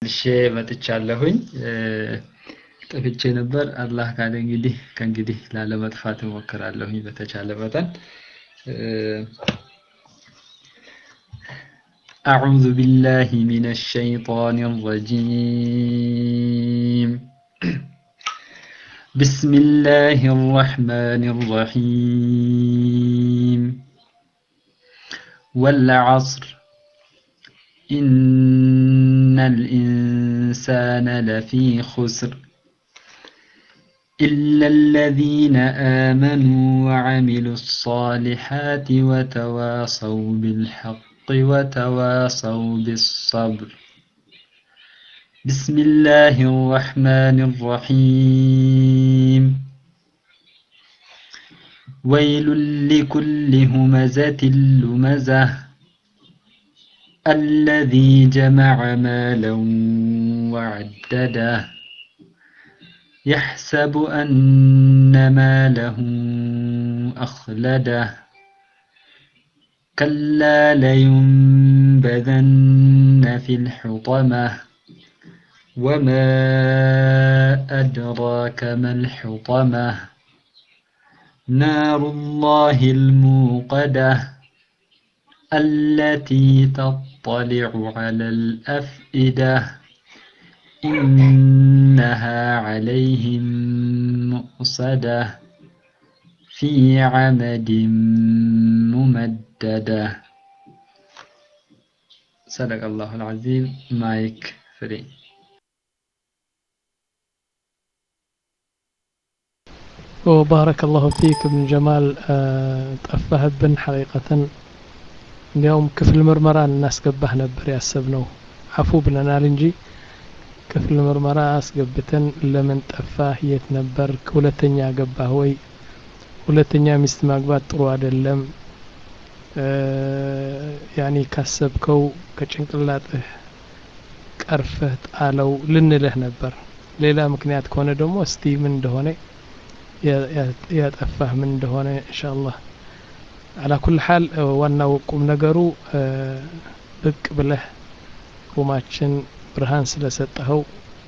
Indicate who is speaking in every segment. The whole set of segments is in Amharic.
Speaker 1: እሺ መጥቻለሁኝ። ጠፍቼ ነበር። አላህ ካለ እንግዲህ ከእንግዲህ ላለመጥፋት እሞክራለሁኝ በተቻለ መጠን። أعوذ بالله من الشيطان الرجيم بسم الله الرحمن الرحيم والعصر إن الإنسان لفي خسر إلا الذين آمنوا وعملوا الصالحات وتواصوا بالحق وتواصوا بالصبر بسم الله الرحمن الرحيم ويل لكل همزة لمزة الذي جمع مالا وعدده يحسب أن ماله أخلده كلا لينبذن في الحطمة وما أدراك ما الحطمة نار الله الموقدة التي تطلع على الأفئدة إنها عليهم مؤصدة في عمد ممددة صدق الله العظيم مايك فري
Speaker 2: وبارك الله فيك ابن جمال ጠፋህብን ሐቂቀተን እንዲያውም ክፍል ምርመራ እናስገባህ ነበር ያሰብነው አፉ ብለናል እንጂ ክፍል ምርመራ አስገብተን ለምን ጠፋህ የት ነበር ሁለተኛ ገባህ ወይ ሁለተኛ ሚስት ማግባት ጥሩ አይደለም ያኔ ካሰብከው ከጭንቅላጥህ ቀርፈህ ጣለው ልንልህ ነበር ሌላ ምክንያት ከሆነ ደግሞ እስቲ ምን እንደሆነ ያጠፋህ ምን እንደሆነ እንሻአላህ አላ ኩል ሓል ዋናው ቁም ነገሩ ብቅ ብለህ ሩማችን ብርሃን ስለሰጠኸው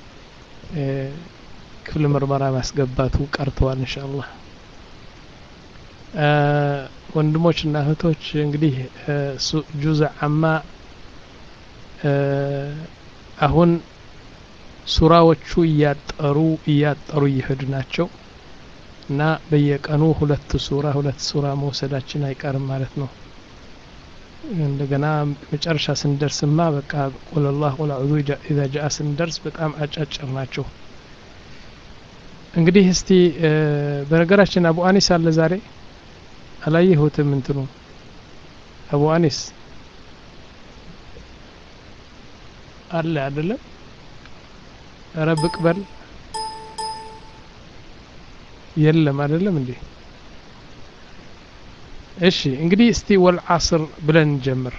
Speaker 2: ክፍል ምርመራ ማስገባቱ ቀርተዋል እንሻአላህ ወንድሞች እና እህቶች እንግዲህ ጁዝ አማ አሁን ሱራዎቹ እያጠሩ እያጠሩ እየሄዱ ናቸው እና በየቀኑ ሁለት ሱራ ሁለት ሱራ መውሰዳችን አይቀርም ማለት ነው እንደገና መጨረሻ ስንደርስማ በቃ ቁል ላህ ቁል አዑዙ ኢዛ ጃአ ስንደርስ በጣም አጫጭር ናቸው እንግዲህ እስቲ በነገራችን አቡ አኒስ አለ ዛሬ አላየሁትም እንትኑ አቡ አኒስ አለ አይደለም ኧረ ብቅ በል የለም አይደለም እንዴ እሺ እንግዲህ እስቲ ወልዓስር ብለን እንጀምር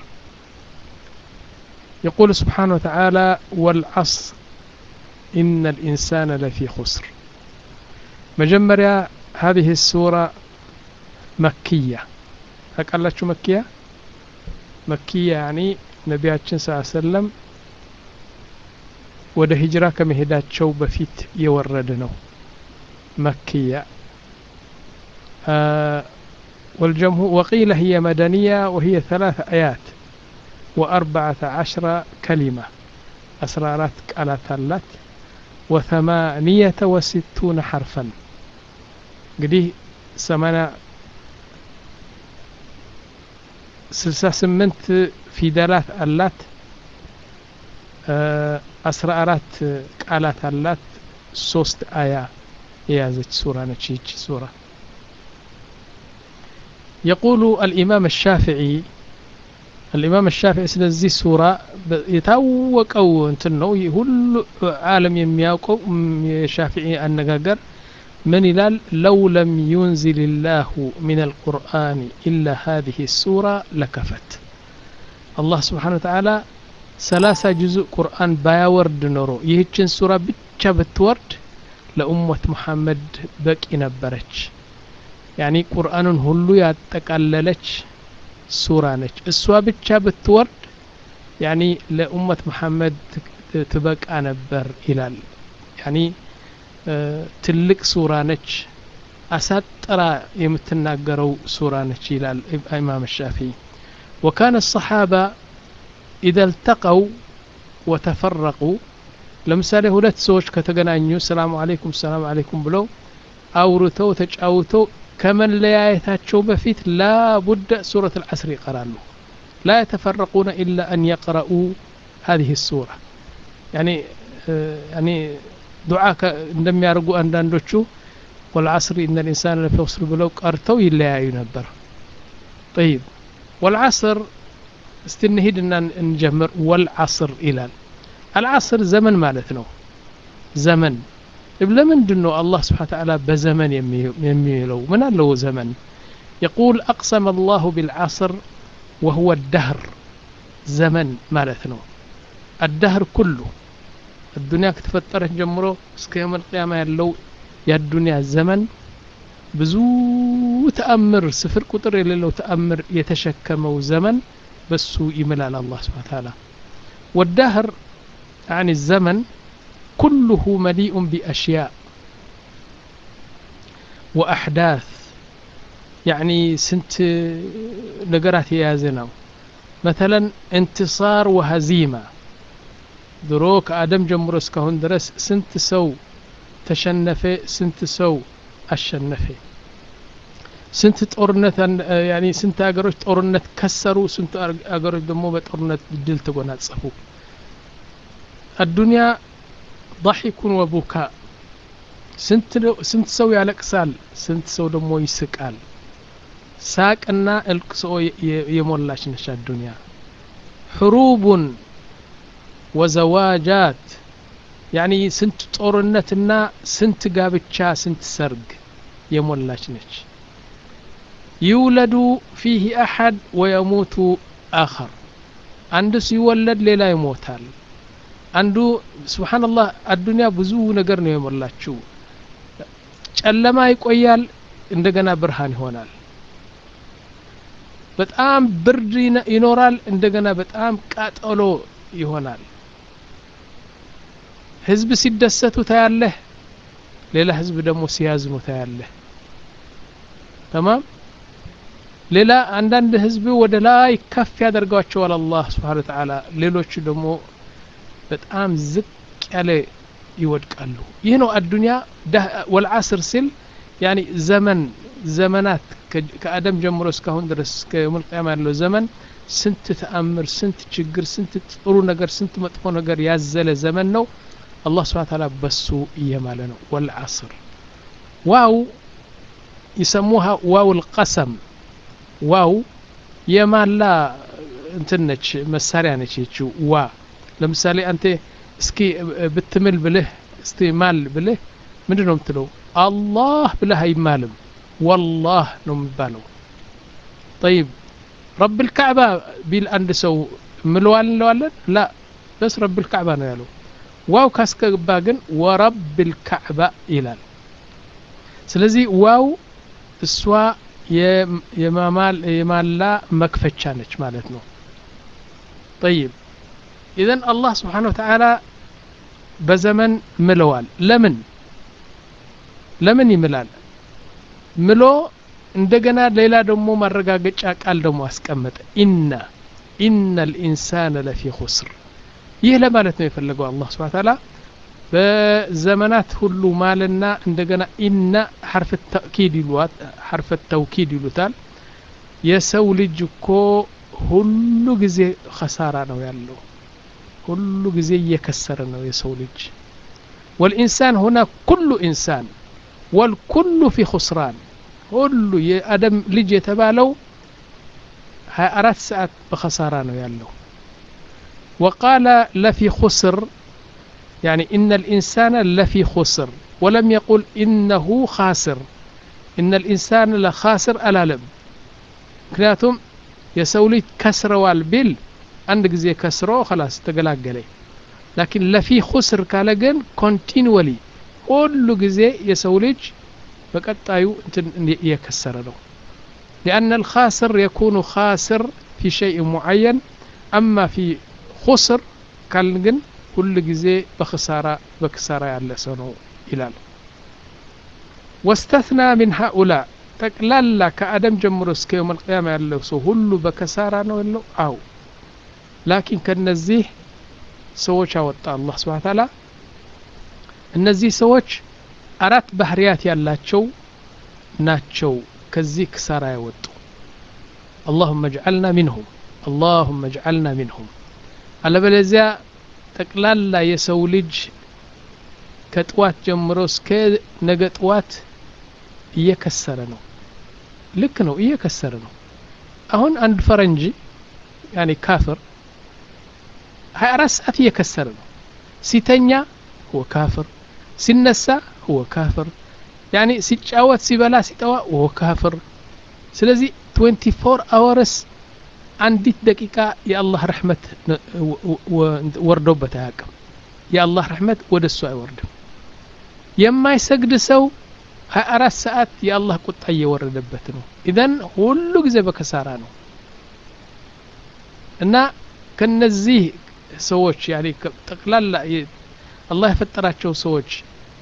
Speaker 2: يقول سبحانه وتعالى والعصر إن الإنسان لفي خسر مجمريا هذه السورة مكية أقلت مكية مكية يعني نبياتشن صلى الله عليه وسلم ወደ ሂጅራ ከመሄዳቸው በፊት የወረደ ነው مكية آه والجمهور وقيل هي مدنية وهي ثلاث آيات وأربعة عشر كلمة أسرارات قالت اللات وثمانية وستون حرفا قديه سمنا سلسة سمنت في دلات اللات أسرى أرات قالت اللات ሶስት አያ የያዘች ሱራ ነች ይቺ ሱራ يقول الإمام الشافعي الإمام الشافعي ስለዚህ ሱራ የታወቀው እንትን ነው ሁሉ ዓለም የሚያውቀው የሻፊዒ አነጋገር من ይላል لو لم ينزل الله من القرآن إلا هذه السورة لكفت الله سبحانه وتعالى ሰላሳ ጁዙእ ቁርአን ባያወርድ ኖሮ ይህችን ሱራ ብቻ ብትወርድ ለኡመት ሙሐመድ በቂ ነበረች ያኒ ቁርአኑን ሁሉ ያጠቃለለች ሱራ ነች እሷ ብቻ ብትወርድ ያኒ ለኡመት መሐመድ ትበቃ ነበር ይላል ያኒ ትልቅ ሱራ ነች አሳጥራ የምትናገረው ሱራ ነች ይላል ኢማም ሻፊዒ وكان الصحابة إذا التقوا وتفرقوا ለምሳሌ ሁለት ሰዎች ከተገናኙ ሰላም አለይኩም ሰላም አለይኩም ብለው አውርተው ተጫውተው ከመለያየታቸው በፊት ላ ቡደ ሱረት አልዓስር ይቀራሉ ላ የተፈረቁነ ኢላ አን የቅረኡ هذه السورة يعني يعني ዱዓ እንደሚያደርጉ አንዳንዶቹ والعصر إن الإنسان لفي خسر ብለው ቀርተው ይለያዩ ነበር طيب والعصر استنهدنا نجمر والعصر إلال العصر زمن ማለት ነው ዘመን ለምንድን ነው አላህ ስብሓን ተዓላ በዘመን የሚለው ምን አለው ዘመን يقول أقسم الله بالعصر وهو الدهر زمن ማለት ነው الدهر كله الدنيا ከተፈጠረች ጀምሮ እስከ የውም القيامة ያለው የዱንያ ዘመን ብዙ ተአምር ስፍር ቁጥር የሌለው ተአምር የተሸከመው ዘመን በሱ ይምላል አላህ ስብሓን ተዓላ والدهر يعني الزمن كله مليء بأشياء وأحداث يعني سنت نقرات يازنا مثلا انتصار وهزيمة دروك آدم جمهور اسكهون درس سنت سو تشنفه سنت سو أشنفه ስንት ጦርነት ያኒ ስንት ሀገሮች ጦርነት ከሰሩ ስንት ሀገሮች ደግሞ በጦርነት ድል ተጎናጸፉ አዱንያ ضحك وبكاء ስንት ሰው ያለቅሳል ስንት ሰው ደግሞ ይስቃል ሳቅና እልቅሶ የሞላች ነች አዱንያ ሕሩቡን ወዘዋጃት ያኒ ስንት ጦርነትና ስንት ጋብቻ ስንት ሰርግ የሞላች ነች ይውለዱ ፊህ አሐድ ወየሙቱ አኸር አንዱ ሲወለድ ሌላ ይሞታል አንዱ ስብሓንላህ አዱንያ ብዙ ነገር ነው የሞላችው ጨለማ ይቆያል እንደገና ብርሃን ይሆናል በጣም ብርድ ይኖራል እንደገና በጣም ቃጠሎ ይሆናል ህዝብ ሲደሰቱ ታያለህ ሌላ ህዝብ ደግሞ ሲያዝኑ ታያለህ ተማም ሌላ አንዳንድ ህዝብ ወደ ላይ ከፍ ያደርጓቸዋል አላህ ስብሓን ተዓላ ሌሎቹ ደግሞ በጣም ዝቅ ያለ ይወድቃሉ ይህ ነው አዱንያ ወልዓስር ሲል ያኒ ዘመን ዘመናት ከአደም ጀምሮ እስካሁን ድረስ እስከ የውመልቅያማ ያለው ዘመን ስንት ተአምር ስንት ችግር ስንት ጥሩ ነገር ስንት መጥፎ ነገር ያዘለ ዘመን ነው አላህ ስብሓን ተዓላ በሱ እየማለ ነው ወልዓስር ዋው ይሰሙሃ ዋው ልቀሰም ዋው የማላ እንትን ነች መሳሪያ ነች ይችው ዋ ለምሳሌ አንተ እስኪ ብትምል ብልህ እስቲ ማል ብልህ ምንድን ነው የምትለው አላህ ብለህ አይማልም ወላህ ነው የሚባለው ጠይብ ረብ ልካዕባ ቢል አንድ ሰው ምለዋል እንለዋለን ላ በስ ረብ ልካዕባ ነው ያለው ዋው ካስገባ ግን ወረብ ልካዕባ ይላል ስለዚህ ዋው እሷ የማላ መክፈቻ ነች ማለት ነው ጠይብ ኢዘን አላህ ስብሓን ወተዓላ በዘመን ምለዋል ለምን ለምን ይምላል ምሎ እንደገና ሌላ ደግሞ ማረጋገጫ ቃል ደግሞ አስቀመጠ ኢነ ኢነ ልኢንሳነ ለፊ ኹስር ይህ ለማለት ነው የፈለገው አላህ ስብሓን ተዓላ በዘመናት ሁሉ ማልና እንደገና ኢነ ሐርፍ ተእኪድ ይሏት ሐርፍ ተውኪድ ይሉታል የሰው ልጅ እኮ ሁሉ ጊዜ ኸሳራ ነው ያለው ሁሉ ጊዜ እየከሰረ ነው የሰው ልጅ ወልኢንሳን ሁና ኩሉ ኢንሳን ወልኩሉ ፊ ኹስራን ሁሉ የአደም ልጅ የተባለው 24 ሰዓት በኸሳራ ነው ያለው وقال لفي خسر يعني إن الإنسان لفي خسر ولم يقل إنه خاسر إن الإنسان لخاسر ألالم ምክንያቱም የሰው ልጅ ከስረዋል ቢል አንድ ጊዜ ከስሮ خلاص ተገላገለ ላኪን ለፊ ኹስር ካለ ግን ኮንቲኒወሊ ሁሉ ጊዜ የሰው ልጅ በቀጣዩ እንትን እየከሰረ ነው لأن الخاسر يكون خاسر في شيء معين أما في خسر كان ሁል ጊዜ በክሳራ በክሳራ ያለ ሰው ነው ይላል ወስተትና ሚን ሃኡላ ጠቅላላ ከአደም ጀምሮ እስከ የውም አልቅያማ ያለው ሰው ሁሉ በከሳራ ነው ያለው አው ላኪን ከነዚህ ሰዎች አወጣ አላህ ስብሓን ታላ እነዚህ ሰዎች አራት ባህርያት ያላቸው ናቸው ከዚህ ክሳራ ያወጡ اللهم اجعلنا منهم اللهم اجعلنا منهم አለበለዚያ ጠቅላላ የሰው ልጅ ከጥዋት ጀምሮ እስከ ነገ ጥዋት እየከሰረ ነው ልክ ነው እየከሰረ ነው አሁን አንድ ፈረንጅ ያኔ ካፍር 24 ሰዓት እየከሰረ ነው ሲተኛ هو ካፍር ሲነሳ هو ካፍር ያኔ ሲጫወት ሲበላ ሲጠዋ هو ካፍር ስለዚህ 24 አወርስ አንዲት ደቂቃ የአላህ ረሕመት ወርዶበት አያውቅም የአላህ ረሕመት ወደ እሱ አይወርድም የማይሰግድ ሰው 24 ሰዓት የአላህ ቁጣ እየወረደበት ነው ኢዘን ሁሉ ጊዜ በከሳራ ነው እና ከነዚህ ሰዎች ያኔ ጠቅላላ አላህ የፈጠራቸው ሰዎች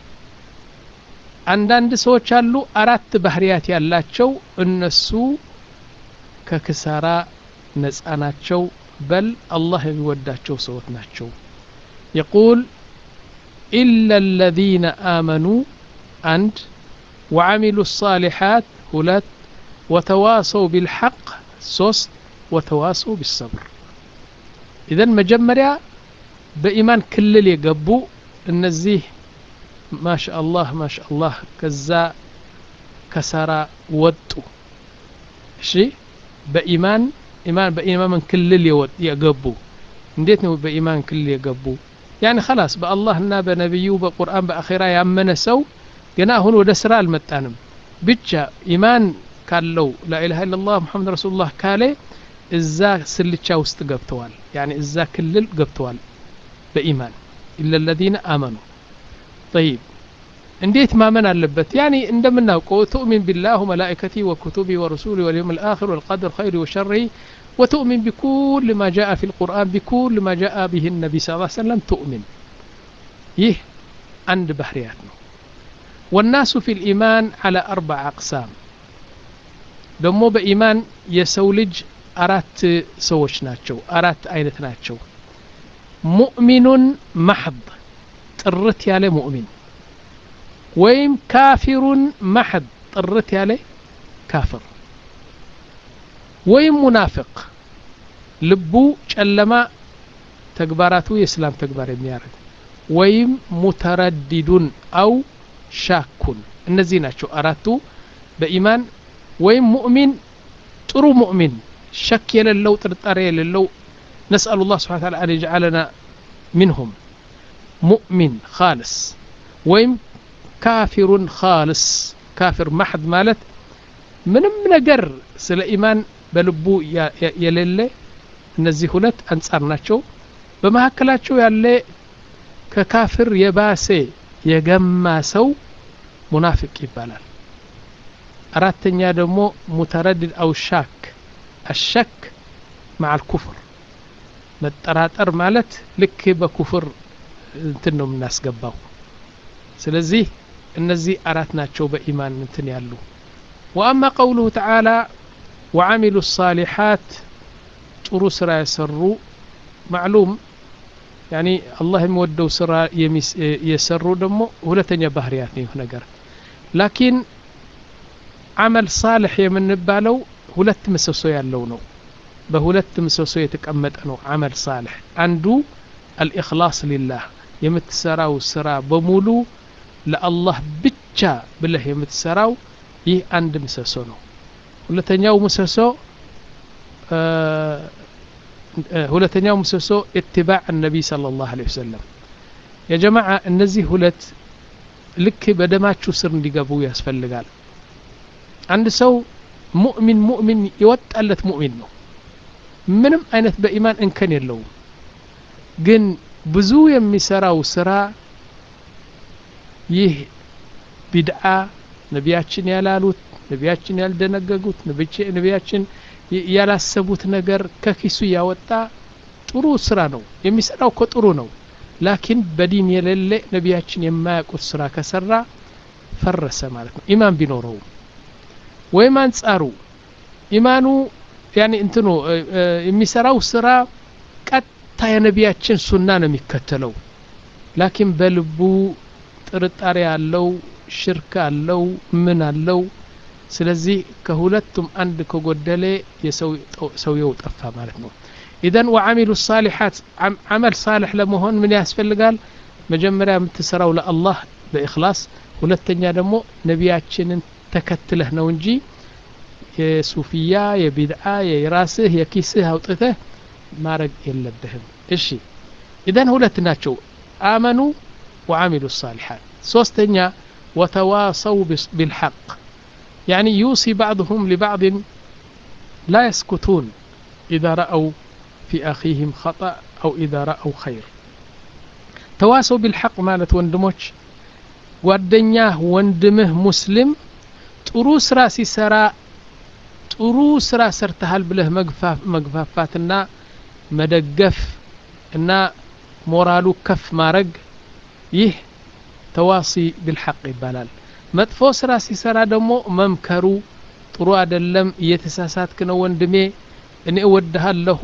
Speaker 2: አንዳንድ ሰዎች አሉ አራት ባህርያት ያላቸው እነሱ ከክሳራ ነፃ ናቸው በል አላህ የሚወዳቸው ሰዎች ናቸው የቁል ኢላ አለዚነ አመኑ አንድ وعملوا الصالحات ሁለት وتواصوا بالحق ሶስት وتواصوا بالصبر ኢዘን መጀመሪያ በኢማን ክልል የገቡ እነዚህ ማሻአላህ ማሻአላህ ከዛ ከሰራ ወጡ እሺ በኢማን ኢማን በኢማን ክልል የገቡ እንዴት ነው በኢማን ክልል የገቡ ያኒ خلاص በአላህና በነቢዩ በቁርአን በአኼራ ያመነ ሰው ገና አሁን ወደ ስራ አልመጣንም ብቻ ኢማን ካለው ላኢላሃ ኢላላህ ሙሐመድ ረሱሉላህ ካለ እዛ ስልቻ ውስጥ ገብተዋል ያኒ እዛ ክልል ገብተዋል በኢማን ኢላ ለዚነ አመኑ طيب እንዴት ማመን አለበት ያኒ እንደምናውቀው ትؤሚን ቢላህ ወመላኢከቲ ወኩቱቢ ወረሱሊ ወልየውም الآخر والقدر خير وشره وتؤمن بكل ما جاء في القرآن بكل ما جاء به النبي صلى الله عليه وسلم تؤمن يه عند بحريات والناس في الإيمان على أربع أقسام دمو بإيمان يسولج أرات سوش ناتشو أرات أينت ناتشو مؤمن محض ጥርት ያለ ሙእሚን ወይም ካፊሩን ማሐድ ጥርት ያለ ካፍር ወይም ሙናፍቅ ልቡ ጨለማ ተግባራቱ የእስላም ተግባር የሚያደርግ ወይም ሙተረዲዱን አው ሻኩን እነዚህ ናቸው አራቱ በኢማን ወይም ሙእሚን ጥሩ ሙእሚን ሸክ የሌለው ጥርጣሬ የሌለው ነስአሉ ላህ ስብሓን ታላ አን የጅዓለና ሚንሁም ሙእሚን ካልስ ወይም ካፊሩን ካልስ ካፊር ማሕድ ማለት ምንም ነገር ስለ ኢማን በልቡ የሌለ እነዚህ ሁለት አንጻር ናቸው በመካከላቸው ያለ ከካፍር የባሰ የገማ ሰው ሙናፊቅ ይባላል አራተኛ ደግሞ ሙተረድድ አው ሻክ አሸክ مع الكفر መጠራጠር ማለት ልክ በኩፍር እንትን ነው የምናስገባው ስለዚህ እነዚህ አራት ናቸው በኢማን እንትን ያሉ ወአማ ቀውሉሁ ተዓላ ወዓሚሉ ሳሊሓት ጥሩ ስራ የሰሩ ማዕሉም ያኒ አላህ የሚወደው ስራ የሰሩ ደግሞ ሁለተኛ ባህርያት ነው ይህ ነገር ላኪን አመል ሳልሕ የምንባለው ሁለት ምሰሶ ያለው ነው በሁለት ምሰሶ የተቀመጠ ነው አመል ሳልሕ አንዱ አልኢኽላስ ሊላህ የምትሰራው ስራ በሙሉ ለአላህ ብቻ ብለህ የምትሰራው ይህ አንድ ምሰሶ ነው ሁለተኛው ምሰሶ ሁለተኛው ምሰሶ ኢትባዕ ነቢይ صለ ላሁ ለ ወሰለም የጀማዓ እነዚህ ሁለት ልክ በደማችሁ ስር እንዲገቡ ያስፈልጋል አንድ ሰው ሙእሚን ሙእሚን የወጣለት ሙእሚን ነው ምንም አይነት በኢማን እንከን የለውም ግን ብዙ የሚሰራው ስራ ይህ ቢድዓ ነቢያችን ያላሉት ነቢያችን ያልደነገጉት ነቢያችን ያላሰቡት ነገር ከኪሱ ያወጣ ጥሩ ስራ ነው የሚሰራው እኮ ጥሩ ነው ላኪን በዲን የሌለ ነቢያችን የማያውቁት ስራ ከሰራ ፈረሰ ማለት ነው ኢማን ቢኖረውም ወይም አንጻሩ ኢማኑ ያኒ እንትኑ የሚሰራው ስራ ቀጥታ የነቢያችን ሱና ነው የሚከተለው ላኪን በልቡ ጥርጣሬ አለው ሽርክ አለው ምን አለው ስለዚህ ከሁለቱም አንድ ከጎደለ ሰውየው ጠፋ ማለት ነው ኢዘን ወዓሚሉ ሳሊሓት አመል ሳልሕ ለመሆን ምን ያስፈልጋል መጀመሪያ የምትሰራው ለአላህ በእክላስ ሁለተኛ ደግሞ ነቢያችንን ተከትለህ ነው እንጂ የሱፊያ የቢድዓ የራስህ የኪስህ አውጥተህ ማድረግ የለብህም እሺ ኢዘን ሁለት ናቸው አመኑ ወዓሚሉ ሳሊሓት ሶስተኛ ወተዋሰው ቢልሐቅ يعني يوصي بعضهم لبعض لا يسكتون إذا رأوا في أخيهم خطأ أو إذا رأوا خير تواصوا بالحق مالت وندموش ጓደኛህ ወንድምህ ሙስሊም ጥሩ ስራ ሲሰራ ጥሩ ስራ ሰርተሃል ብለህ መግፋፋትና መደገፍ እና ሞራሉ ከፍ ማድረግ ይህ ተዋሲ ብልሐቅ ይባላል መጥፎ ስራ ሲሰራ ደግሞ መምከሩ ጥሩ አይደለም እየተሳሳትክ ነው ወንድሜ እኔ እወድሃለሁ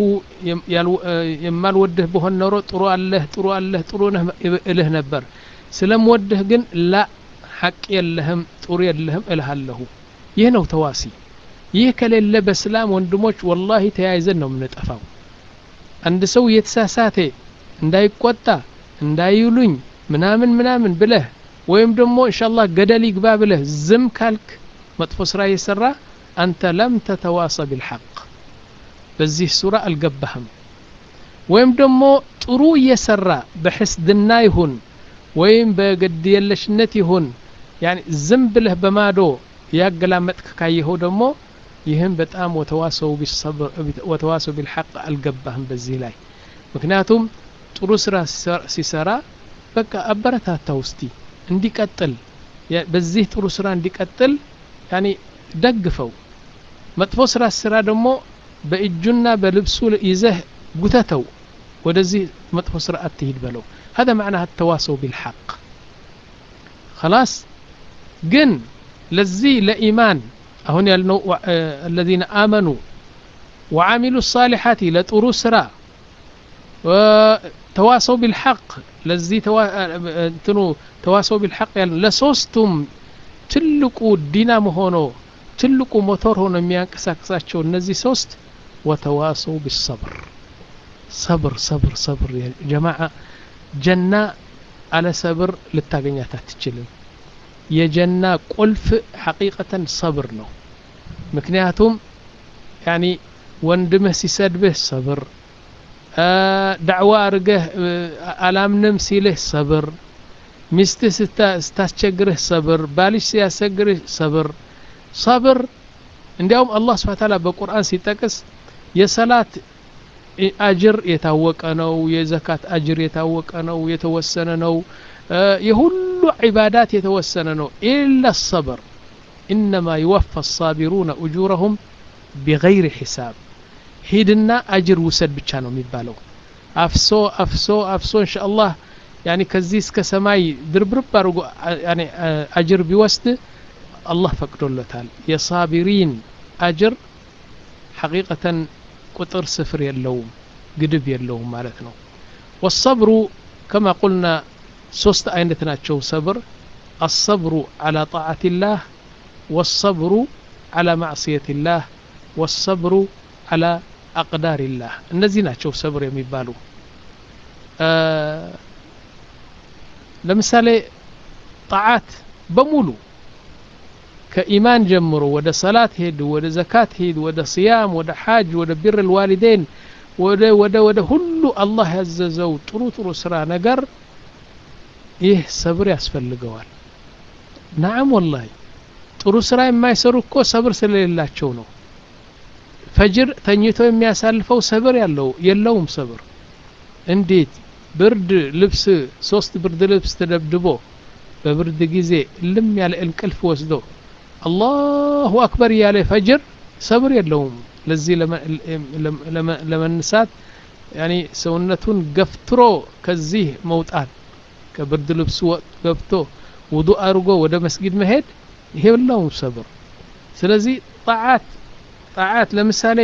Speaker 2: የማልወድህ በሆን ኖሮ ጥሩ አለህ ጥሩ አለህ ጥሩ ነህ እልህ ነበር ስለምወድህ ግን ላ ሐቅ የለህም ጥሩ የለህም እልሃለሁ ይህ ነው ተዋሲ ይህ ከሌለ በእስላም ወንድሞች ወላሂ ተያይዘን ነው የምንጠፋው አንድ ሰው እየተሳሳተ እንዳይቆጣ እንዳይሉኝ ምናምን ምናምን ብለህ ወይም ደግሞ እንሻላህ ገደል ይግባ ብለህ ዝም ካልክ መጥፎ ስራ እየሰራ አንተ ለም ተተዋሰ ቢልሐቅ በዚህ ሱራ አልገባህም ወይም ደግሞ ጥሩ እየሰራ በሕስድና ይሁን ወይም በግድ የለሽነት ይሁን ያኒ ዝም ብለህ በማዶ ያገላመጥክ ካየኸው ደግሞ ይህም በጣም ወተዋሰው ቢልሐቅ አልገባህም በዚህ ላይ ምክንያቱም ጥሩ ስራ ሲሰራ በቃ አበረታታ ውስቲ እንዲቀጥል በዚህ ጥሩ ስራ እንዲቀጥል ያኒ ደግፈው መጥፎ ስራ ስራ ደግሞ በእጁና በልብሱ ይዘህ ጉተተው ወደዚህ መጥፎ ስራ አትሂድ በለው هذا معناها التواصل بالحق خلاص ግን ለዚህ ለኢማን አሁን ያልነው الذين آمنوا وعملوا الصالحات ለጥሩ ስራ ተዋሰው ቢልሐቅ ለዚህ እንትኑ ተዋሰው ቢልሐቅ ያለ ለሶስቱም ትልቁ ዲናም ሆኖ ትልቁ ሞተር ሆኖ የሚያንቀሳቅሳቸው እነዚህ ሶስት ወተዋሰው ቢሰብር ሰብር ሰብር ሰብር ጀማዓ ጀና አለ ሰብር ልታገኛት አትችልም የጀና ቁልፍ ሐቂቀተን ሰብር ነው ምክንያቱም ያኒ ወንድምህ ሲሰድብህ ሰብር ዳዕዋ አርገህ አላምንም ሲልህ ሰብር ሚስትህ ስታስቸግርህ ሰብር ባልሽ ሲያስቸግርህ ሰብር ሰብር እንዲያውም አላህ ስብሓ ታላ በቁርአን ሲጠቅስ የሰላት አጅር የታወቀ ነው የዘካት አጅር የታወቀ ነው የተወሰነ ነው የሁሉ ዒባዳት የተወሰነ ነው ኢላ ሰብር ኢነማ ይወፋ ሳቢሩነ እጁረሁም ቢገይር ሒሳብ ሂድና አጅር ውሰድ ብቻ ነው የሚባለው አፍሶ አፍሶ አፍሶ እንሻ አላህ ያኒ ከዚህ እስከ ሰማይ ድርብርብ አድርጎ አጅር ቢወስድ አላህ ፈቅዶለታል የሳቢሪን አጅር ሐቂቀተን ቁጥር ስፍር የለውም ግድብ የለውም ማለት ነው ወሰብሩ ከማ ቁልና ሶስት አይነት ናቸው ሰብር አሰብሩ አላ ጣዓት ላህ ወሰብሩ አላ ማዕስየት ላህ ወሰብሩ አላ አቅዳር ላህ እነዚህ ናቸው ሰብር የሚባሉ ለምሳሌ ጣዓት በሙሉ ከኢማን ጀምሮ ወደ ሰላት ሄድ ወደ ዘካት ሄድ ወደ ስያም ወደ ሓጅ ወደ ቢር ልዋሊዴን ወደ ወደ ወደ ሁሉ አላህ ያዘዘው ጥሩ ጥሩ ስራ ነገር ይህ ሰብር ያስፈልገዋል ናዓም ወላሂ ጥሩ ስራ የማይሰሩ እኮ ሰብር ስለሌላቸው ነው ፈጅር ተኝቶ የሚያሳልፈው ሰብር ያለው የለውም ሰብር እንዴት ብርድ ልብስ ሶስት ብርድ ልብስ ተደብድቦ በብርድ ጊዜ ልም ያለ እንቅልፍ ወስዶ አላሁ አክበር እያለ ፈጅር ሰብር የለውም ለዚህ ለመንሳት ያኒ ሰውነቱን ገፍትሮ ከዚህ መውጣት ከብርድ ልብሱ ገብቶ ውዱ አድርጎ ወደ መስጊድ መሄድ ይሄ ሁላው ሰብር ስለዚህ ጣዓት ጣዓት ለምሳሌ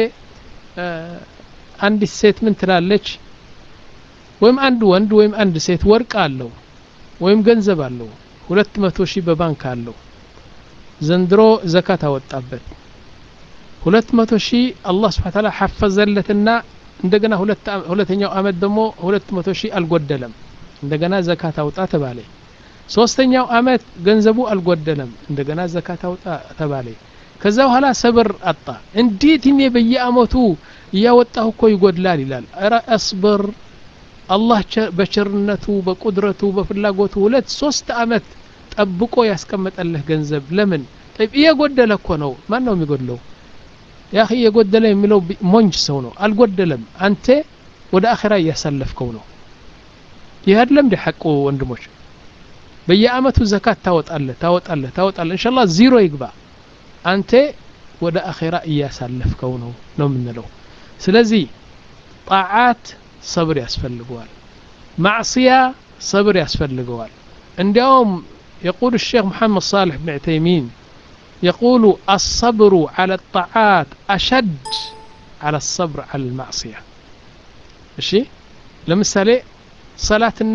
Speaker 2: አንዲት ሴት ምን ትላለች ወይም አንድ ወንድ ወይም አንድ ሴት ወርቅ አለው ወይም ገንዘብ አለው ሁለት መቶ ሺህ በባንክ አለው ዘንድሮ ዘካት አወጣበት ሁለት መቶ ሺህ አላህ ስብሓ ታላ ሐፈዘለትና እንደገና ሁለተኛው አመት ደግሞ ሁለት መቶ ሺህ አልጎደለም እንደገና ዘካት አውጣ ተባለ ሶስተኛው አመት ገንዘቡ አልጎደለም እንደገና ዘካት አውጣ ተባለ ከዛ በኋላ ሰብር አጣ እንዴት እኔ በየአመቱ እያወጣሁ እኮ ይጎድላል ይላል ኧረ አስብር አላህ በቸርነቱ በቁድረቱ በፍላጎቱ ሁለት ሶስት አመት ጠብቆ ያስቀመጠልህ ገንዘብ ለምን እየጎደለ እኮ ነው ማን ነው የሚጎድለው ያ የጎደለ የሚለው ሞንጅ ሰው ነው አልጎደለም አንተ ወደ አኼራ እያሳለፍከው ነው ይህ አይደለም እንደ ሐቁ ወንድሞች በየአመቱ ዘካት ታወጣለህ ታወጣለህ ታወጣለህ እንሻላ ዚሮ ይግባ አንተ ወደ አኼራ እያሳለፍከው ነው ነው የምንለው ስለዚህ ጣዓት ሰብር ያስፈልገዋል ማዕስያ ሰብር ያስፈልገዋል እንዲያውም يقول الشيخ محمد صالح بن عثيمين يقول الصبر على الطاعات أشد على الصبر على المعصية እሺ ለምሳሌ ሰላትና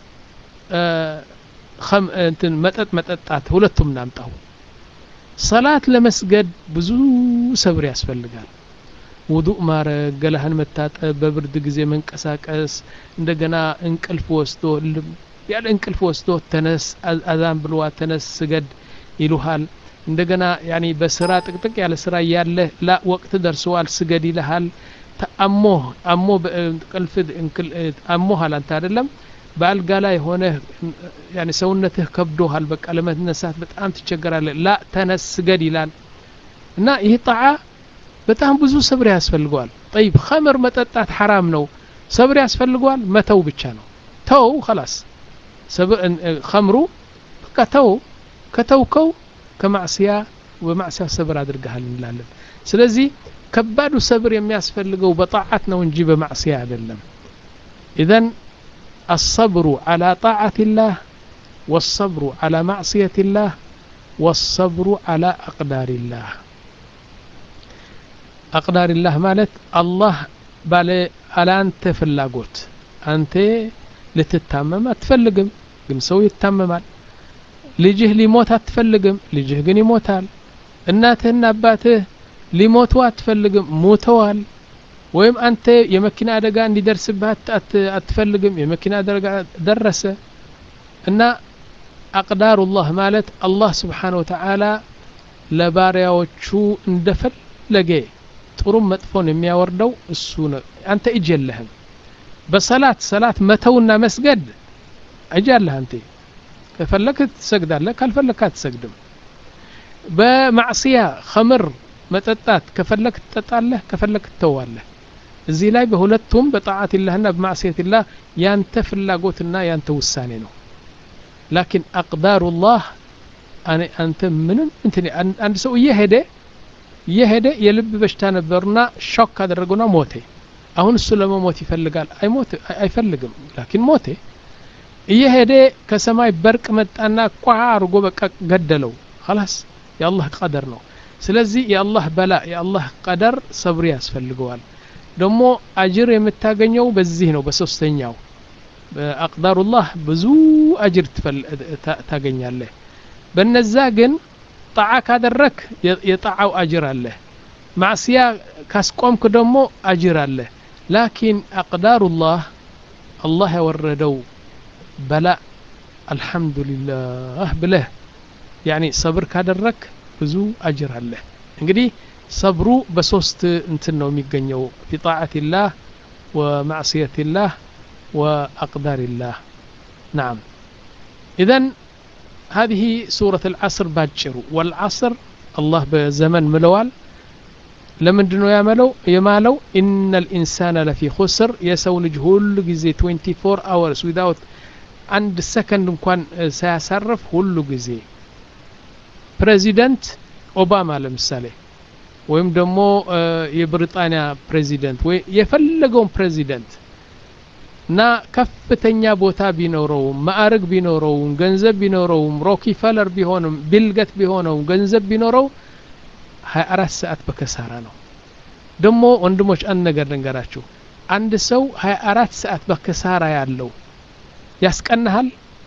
Speaker 2: እንትን መጠጥ መጠጣት ሁለቱም እናምጣው ሰላት ለመስገድ ብዙ ሰብር ያስፈልጋል ውዱእ ማረግ ገላህን መታጠብ በብርድ ጊዜ መንቀሳቀስ እንደገና እንቅልፍ ወስዶ ያለ እንቅልፍ ወስዶ ተነስ አዛን ብልዋ ተነስ ስገድ ይሉሃል እንደገና ያኒ በስራ ጥቅጥቅ ያለ ስራ እያለ ላ ወቅት ደርሰዋል ስገድ ይልሃል አሞ አሞ እንቅልፍ አሞሃል አንተ አይደለም በአልጋ ላይ ሆነ ያኒ ሰውነትህ ከብዶሃል በቃ ለመነሳት በጣም ትቸገራለህ ላ ተነስ ስገድ ይላል እና ይህ ጣዓ በጣም ብዙ ሰብር ያስፈልገዋል ጠይብ ኸምር መጠጣት ሐራም ነው ሰብር ያስፈልገዋል መተው ብቻ ነው ተው خلاص ኸምሩ በቃ ተው ከተውከው ከማዕስያ በማዕስያ ሰብር አድርገሃል እንላለን ስለዚህ ከባዱ ሰብር የሚያስፈልገው በጣዓት ነው እንጂ በማዕስያ አይደለም ኢዘን الصبر على طاعة الله والصبر على معصية الله والصبر على أقدار الله أقدار الله مالت الله ባለ አላንተ ፍላጎት አንተ ልትታመም አትፈልግም ግን ሰው ይታመማል ልጅህ ሊሞት አትፈልግም ልጅህ ግን ይሞታል እናትህና አባትህ ሊሞቱ አትፈልግም ሞተዋል ወይም አንተ የመኪና አደጋ እንዲደርስብህ አትፈልግም የመኪና አደጋ ደረሰ እና አቅዳሩላህ ማለት አላህ ስብሓን ወተዓላ ለባሪያዎቹ እንደፈለገ ጥሩም መጥፎን የሚያወርደው እሱ ነው አንተ እጅ የለህም በሰላት ሰላት መተውና መስገድ እጅ አለህ አንተ ከፈለክ ትሰግዳለህ ካልፈለክ አትሰግድም በማዕስያ ኸምር መጠጣት ከፈለክ ትጠጣለህ ከፈለክ ትተዋለህ እዚህ ላይ በሁለቱም በጣዓት ላህና በማዕስየት ላህ ያንተ ፍላጎትና ያንተ ውሳኔ ነው ላኪን አቅዳሩ ላህ አንተ ምንም እንትን አንድ ሰው እየሄደ እየሄደ የልብ በሽታ ነበርና ሾክ ካደረገውና ሞተ አሁን እሱ ለመሞት ይፈልጋል አይሞት አይፈልግም ላኪን ሞተ እየሄደ ከሰማይ በርቅ መጣና ቋ አርጎ በቃ ገደለው خلاص የአላህ ቀደር ነው ስለዚህ የአላህ በላ የአላህ ቀደር ሰብር ያስፈልገዋል ደግሞ አጅር የምታገኘው በዚህ ነው በሶስተኛው በአቅዳሩላህ ብዙ አጅር ታገኛለህ በነዛ ግን ጣዓ ካደረክ የጣዓው አጅር አለ ማዕስያ ካስቆምክ ደግሞ አጅር አለ ላኪን አቅዳሩላህ አላህ ያወረደው በላ አልሐምዱሊላህ ብለህ ያኒ ሰብር ካደረክ ብዙ አጅር አለ እንግዲህ ሰብሩ በሶስት እንትን ነው የሚገኘው ፊ ጣዓትላህ ወማዕስየትላህ ወአቅዳርላህ ናም ኢዘን هذه سورة العصر باجر والعصر الله بزمن ملوال لمن دنو يعملو يمالو إن الإنسان لفي خسر يسو لجهول جزي 24 hours without عند سكند እንኳን ሳያሳርፍ ሁሉ ጊዜ ፕሬዚደንት ኦባማ ለምሳሌ ወይም ደግሞ የብሪጣንያ ፕሬዚደንት ወይ የፈለገውን ፕሬዚደንት እና ከፍተኛ ቦታ ቢኖረውም ማዕረግ ቢኖረውም ገንዘብ ቢኖረውም ሮኪፈለር ቢሆንም ቢልገት ቢሆነውም ገንዘብ ቢኖረው 24 ሰዓት በከሳራ ነው። ደግሞ ወንድሞች አንድ ነገር ልንገራችሁ። አንድ ሰው 24 ሰዓት በከሳራ ያለው ያስቀናሃል?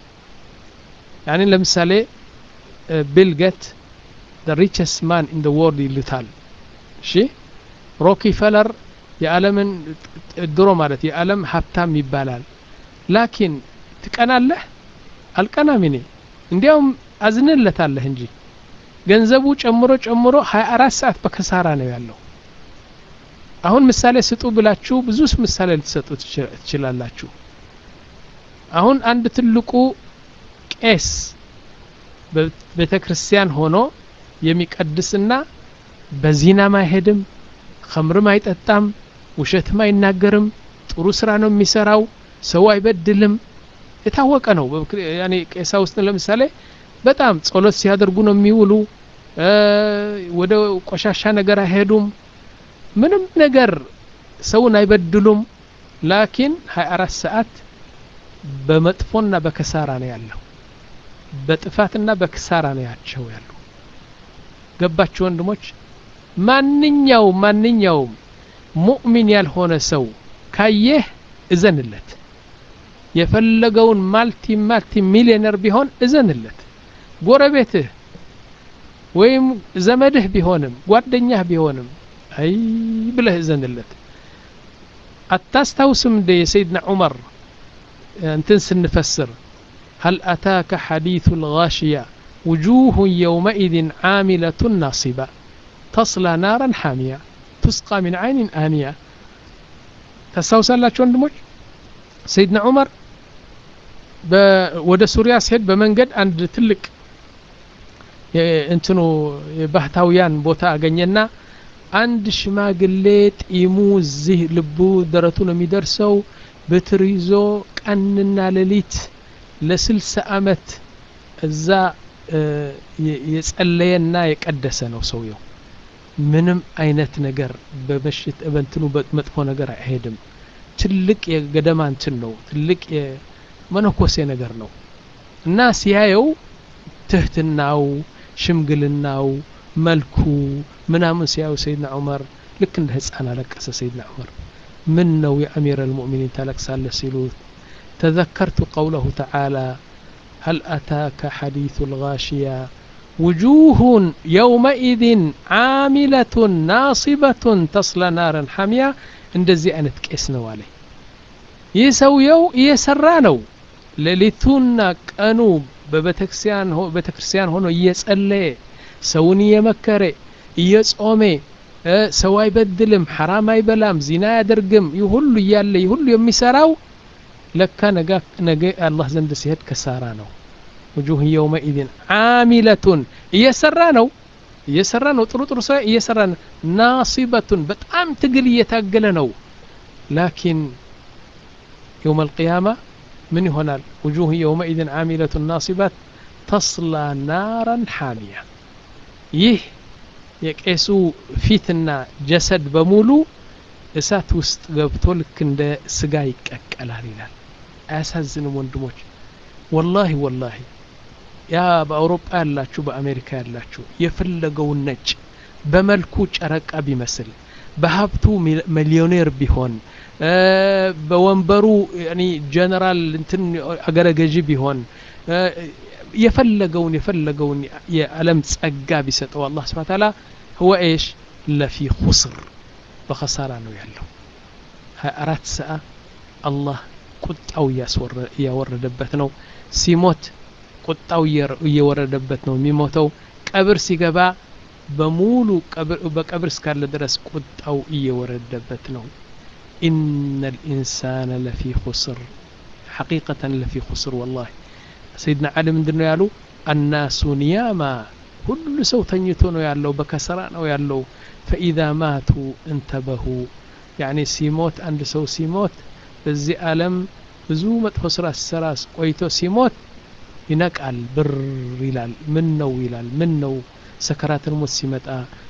Speaker 2: ያኔ ለምሳሌ ቢልገት the richest man in the world ይሉታል። እሺ ሮኪፈለር የዓለምን ድሮ ማለት የዓለም ሀብታም ይባላል። ላኪን ትቀናለህ? አልቀናም እኔ እንዲያውም አዝንለታለህ እንጂ ገንዘቡ ጨምሮ ጨምሮ 24 ሰዓት በከሳራ ነው ያለው። አሁን ምሳሌ ስጡ ብላችሁ ብዙ ምሳሌ ልትሰጡ ትችላላችሁ። አሁን አንድ ትልቁ ቄስ በቤተ ክርስቲያን ሆኖ የሚቀድስና በዚናም አይሄድም፣ ኸምርም አይጠጣም፣ ውሸትም አይናገርም፣ ጥሩ ስራ ነው የሚሰራው፣ ሰው አይበድልም። የታወቀ ነው። ያኔ ቄሳ ውስጥ ለምሳሌ በጣም ጸሎት ሲያደርጉ ነው የሚውሉ። ወደ ቆሻሻ ነገር አይሄዱም። ምንም ነገር ሰውን አይበድሉም። ላኪን 24 ሰዓት በመጥፎና በከሳራ ነው ያለው። በጥፋትና በክሳራ ነው ያቸው ያሉ። ገባችሁ ወንድሞች? ማንኛውም ማንኛውም ሙእሚን ያልሆነ ሰው ካየህ እዘንለት። የፈለገውን ማልቲ ማልቲ ሚሊዮነር ቢሆን እዘንለት። ጎረቤትህ ወይም ዘመድህ ቢሆንም ጓደኛህ ቢሆንም አይ ብለህ እዘንለት። አታስታውስም እንደ የሰይድና ዑመር እንትን ስንፈስር هل أتاك حديث الغاشية وجوه يومئذ عاملة ناصبة تصلى نارا حامية تسقى من عين آنية ታስታውሳላችሁ ወንድሞች ሰይድና ዑመር ወደ ሱሪያ ሲሄድ በመንገድ አንድ ትልቅ እንትኑ የባህታውያን ቦታ አገኘና አንድ ሽማግሌ ጢሙ እዚህ ልቡ ደረቱ ነው የሚደርሰው በትር ይዞ ቀንና ሌሊት ለስልሳ አመት እዛ የጸለየና የቀደሰ ነው ሰውየው። ምንም አይነት ነገር በበሽት በእንትኑ መጥፎ ነገር አይሄድም። ትልቅ የገደማ እንትን ነው፣ ትልቅ የመነኮሴ ነገር ነው እና ሲያየው ትህትናው፣ ሽምግልናው፣ መልኩ ምናምን ሲያየው ሰይድና ዑመር ልክ እንደ ህፃን አለቀሰ። ሰይድና ዑመር ምን ነው የአሚር አልሙእሚኒን ታለቅሳለህ ሲሉት تذكرت قوله تعالى هل أتاك حديث الغاشية وجوه يومئذ عاملة ناصبة تصلى نارا حامية እንደዚህ አይነት ቄስ ነው አለ። ይህ ሰውየው እየሰራ ነው። ሌሊቱና ቀኑ በቤተክርስቲያን ሆኖ እየጸለየ ሰውን እየመከረ እየጾሜ ሰው አይበድልም፣ ሐራም አይበላም፣ ዚና አያደርግም። ይህ ሁሉ እያለ ይህ ሁሉ የሚሰራው ለካ ነገ አላህ ዘንድ ሲሄድ ከሳራ ነው። ውጁህ የውመኢዝን ዓሚለቱን እየሰራ ነው እየሰራ ነው ጥሩ ጥሩ ሰው እየሰራ ነው። ናሲበቱን በጣም ትግል እየታገለ ነው። ላኪን የውም አልቅያማ ምን ይሆናል? ውጁህ የውመኢዝን ዓሚለቱን ናሲባት ተስላ ናራን ሓሚያ። ይህ የቄሱ ፊትና ጀሰድ በሙሉ እሳት ውስጥ ገብቶ ልክ እንደ ስጋ ይቀቀላል ይላል። አያሳዝንም ወንድሞች? ወላሂ ወላሂ ያ በአውሮፓ ያላችሁ በአሜሪካ ያላችሁ የፈለገውን ነጭ በመልኩ ጨረቃ ቢመስል በሀብቱ ሚሊዮኔር ቢሆን በወንበሩ ጀነራል እንትን አገረ ገዢ ቢሆን የፈለገውን የፈለገውን የዓለም ጸጋ ቢሰጠው አላህ ስብሐ ተዓላ ህወ ኤሽ ለፊ ኹስር በኸሳራ ነው ያለው። ሀያ አራት ሰዓ አላህ ቁጣው እያወረደበት ነው። ሲሞት ቁጣው እየወረደበት ነው የሚሞተው። ቀብር ሲገባ በሙሉ በቀብር እስካለ ድረስ ቁጣው እየወረደበት ነው። ኢነ ልኢንሳነ ለፊ ኹስር ሐቂቀተን ለፊ ኹስር ወላሂ ሰይድና ዓሊ ምንድን ነው ያሉ? አናሱ ኒያማ ሁሉ ሰው ተኝቶ ነው ያለው፣ በከሰራ ነው ያለው። ፈኢዛ ማቱ እንተበሁ ያኒ ሲሞት አንድ ሰው ሲሞት በዚህ ዓለም ብዙ መጥፎ ስራ ሲሰራ ቆይቶ ሲሞት ይነቃል፣ ብር ይላል። ምን ነው ይላል። ምን ነው ሰከራትን ሞት ሲመጣ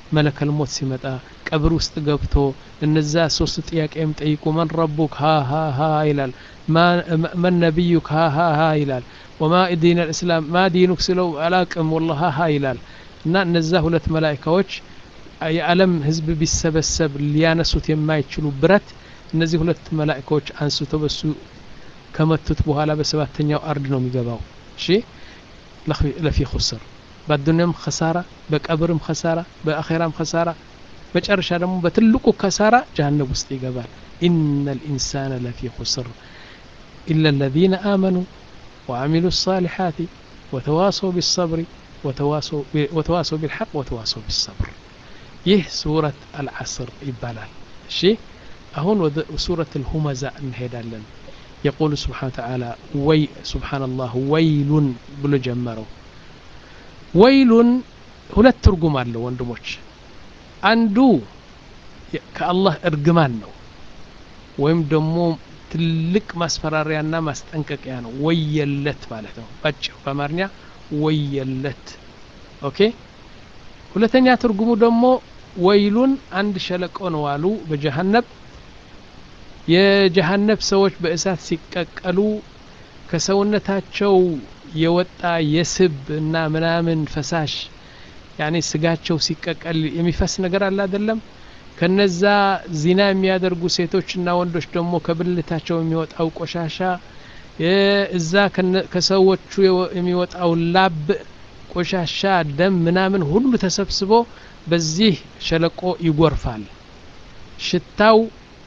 Speaker 2: መለከል ሞት ሲመጣ ቀብር ውስጥ ገብቶ እነዛ ሶስት ጥያቄ የሚጠይቁ መን ረቡክ ሀ ሀ ሀ ይላል መን ነቢዩክ ሀ ሀ ሀ ይላል ወማ ዲን ልእስላም ማ ዲኑክ ስለው አላቅም ወላ ሀ ሀ ይላል እና እነዛ ሁለት መላይካዎች የዓለም ህዝብ ቢሰበሰብ ሊያነሱት የማይችሉ ብረት እነዚህ ሁለት መላይካዎች አንስቶ በሱ ከመቱት በኋላ በሰባተኛው አርድ ነው የሚገባው እሺ ለፊ ኹስር በአዱኒያም ከሳራ በቀብርም ከሳራ በአኼራም ከሳራ መጨረሻ ደግሞ በትልቁ ከሳራ ጀሃነብ ውስጥ ይገባል ኢነ ልኢንሳነ ለፊ ኹስር ኢላ ለዚነ አመኑ وعملوا الصالحات وتواصوا بالصبر وتواصوا بالحق وتواصوا بالصبر ይህ ሱረት አልዓስር ይባላል እሺ አሁን ወደ ሱረት ልሁመዛ እንሄዳለን የቁሉ ስብሓን ተዓላ ወይ ስብሓንላህ ወይሉን ብሎ ጀመረው ወይሉን ሁለት ትርጉም አለው ወንድሞች አንዱ ከአላህ እርግማን ነው ወይም ደግሞ ትልቅ ማስፈራሪያና ማስጠንቀቂያ ነው ወየለት ማለት ነው ባጭሩ በአማርኛ ወየለት ኦኬ ሁለተኛ ትርጉሙ ደግሞ ወይሉን አንድ ሸለቆ ነው አሉ በጀሃነብ የጀሃነብ ሰዎች በእሳት ሲቀቀሉ ከሰውነታቸው የወጣ የስብ እና ምናምን ፈሳሽ ያኔ ስጋቸው ሲቀቀል የሚፈስ ነገር አለ አይደለም ከነዛ ዚና የሚያደርጉ ሴቶችና ወንዶች ደግሞ ከብልታቸው የሚወጣው ቆሻሻ እዛ ከሰዎቹ የሚወጣው ላብ ቆሻሻ ደም ምናምን ሁሉ ተሰብስቦ በዚህ ሸለቆ ይጎርፋል ሽታው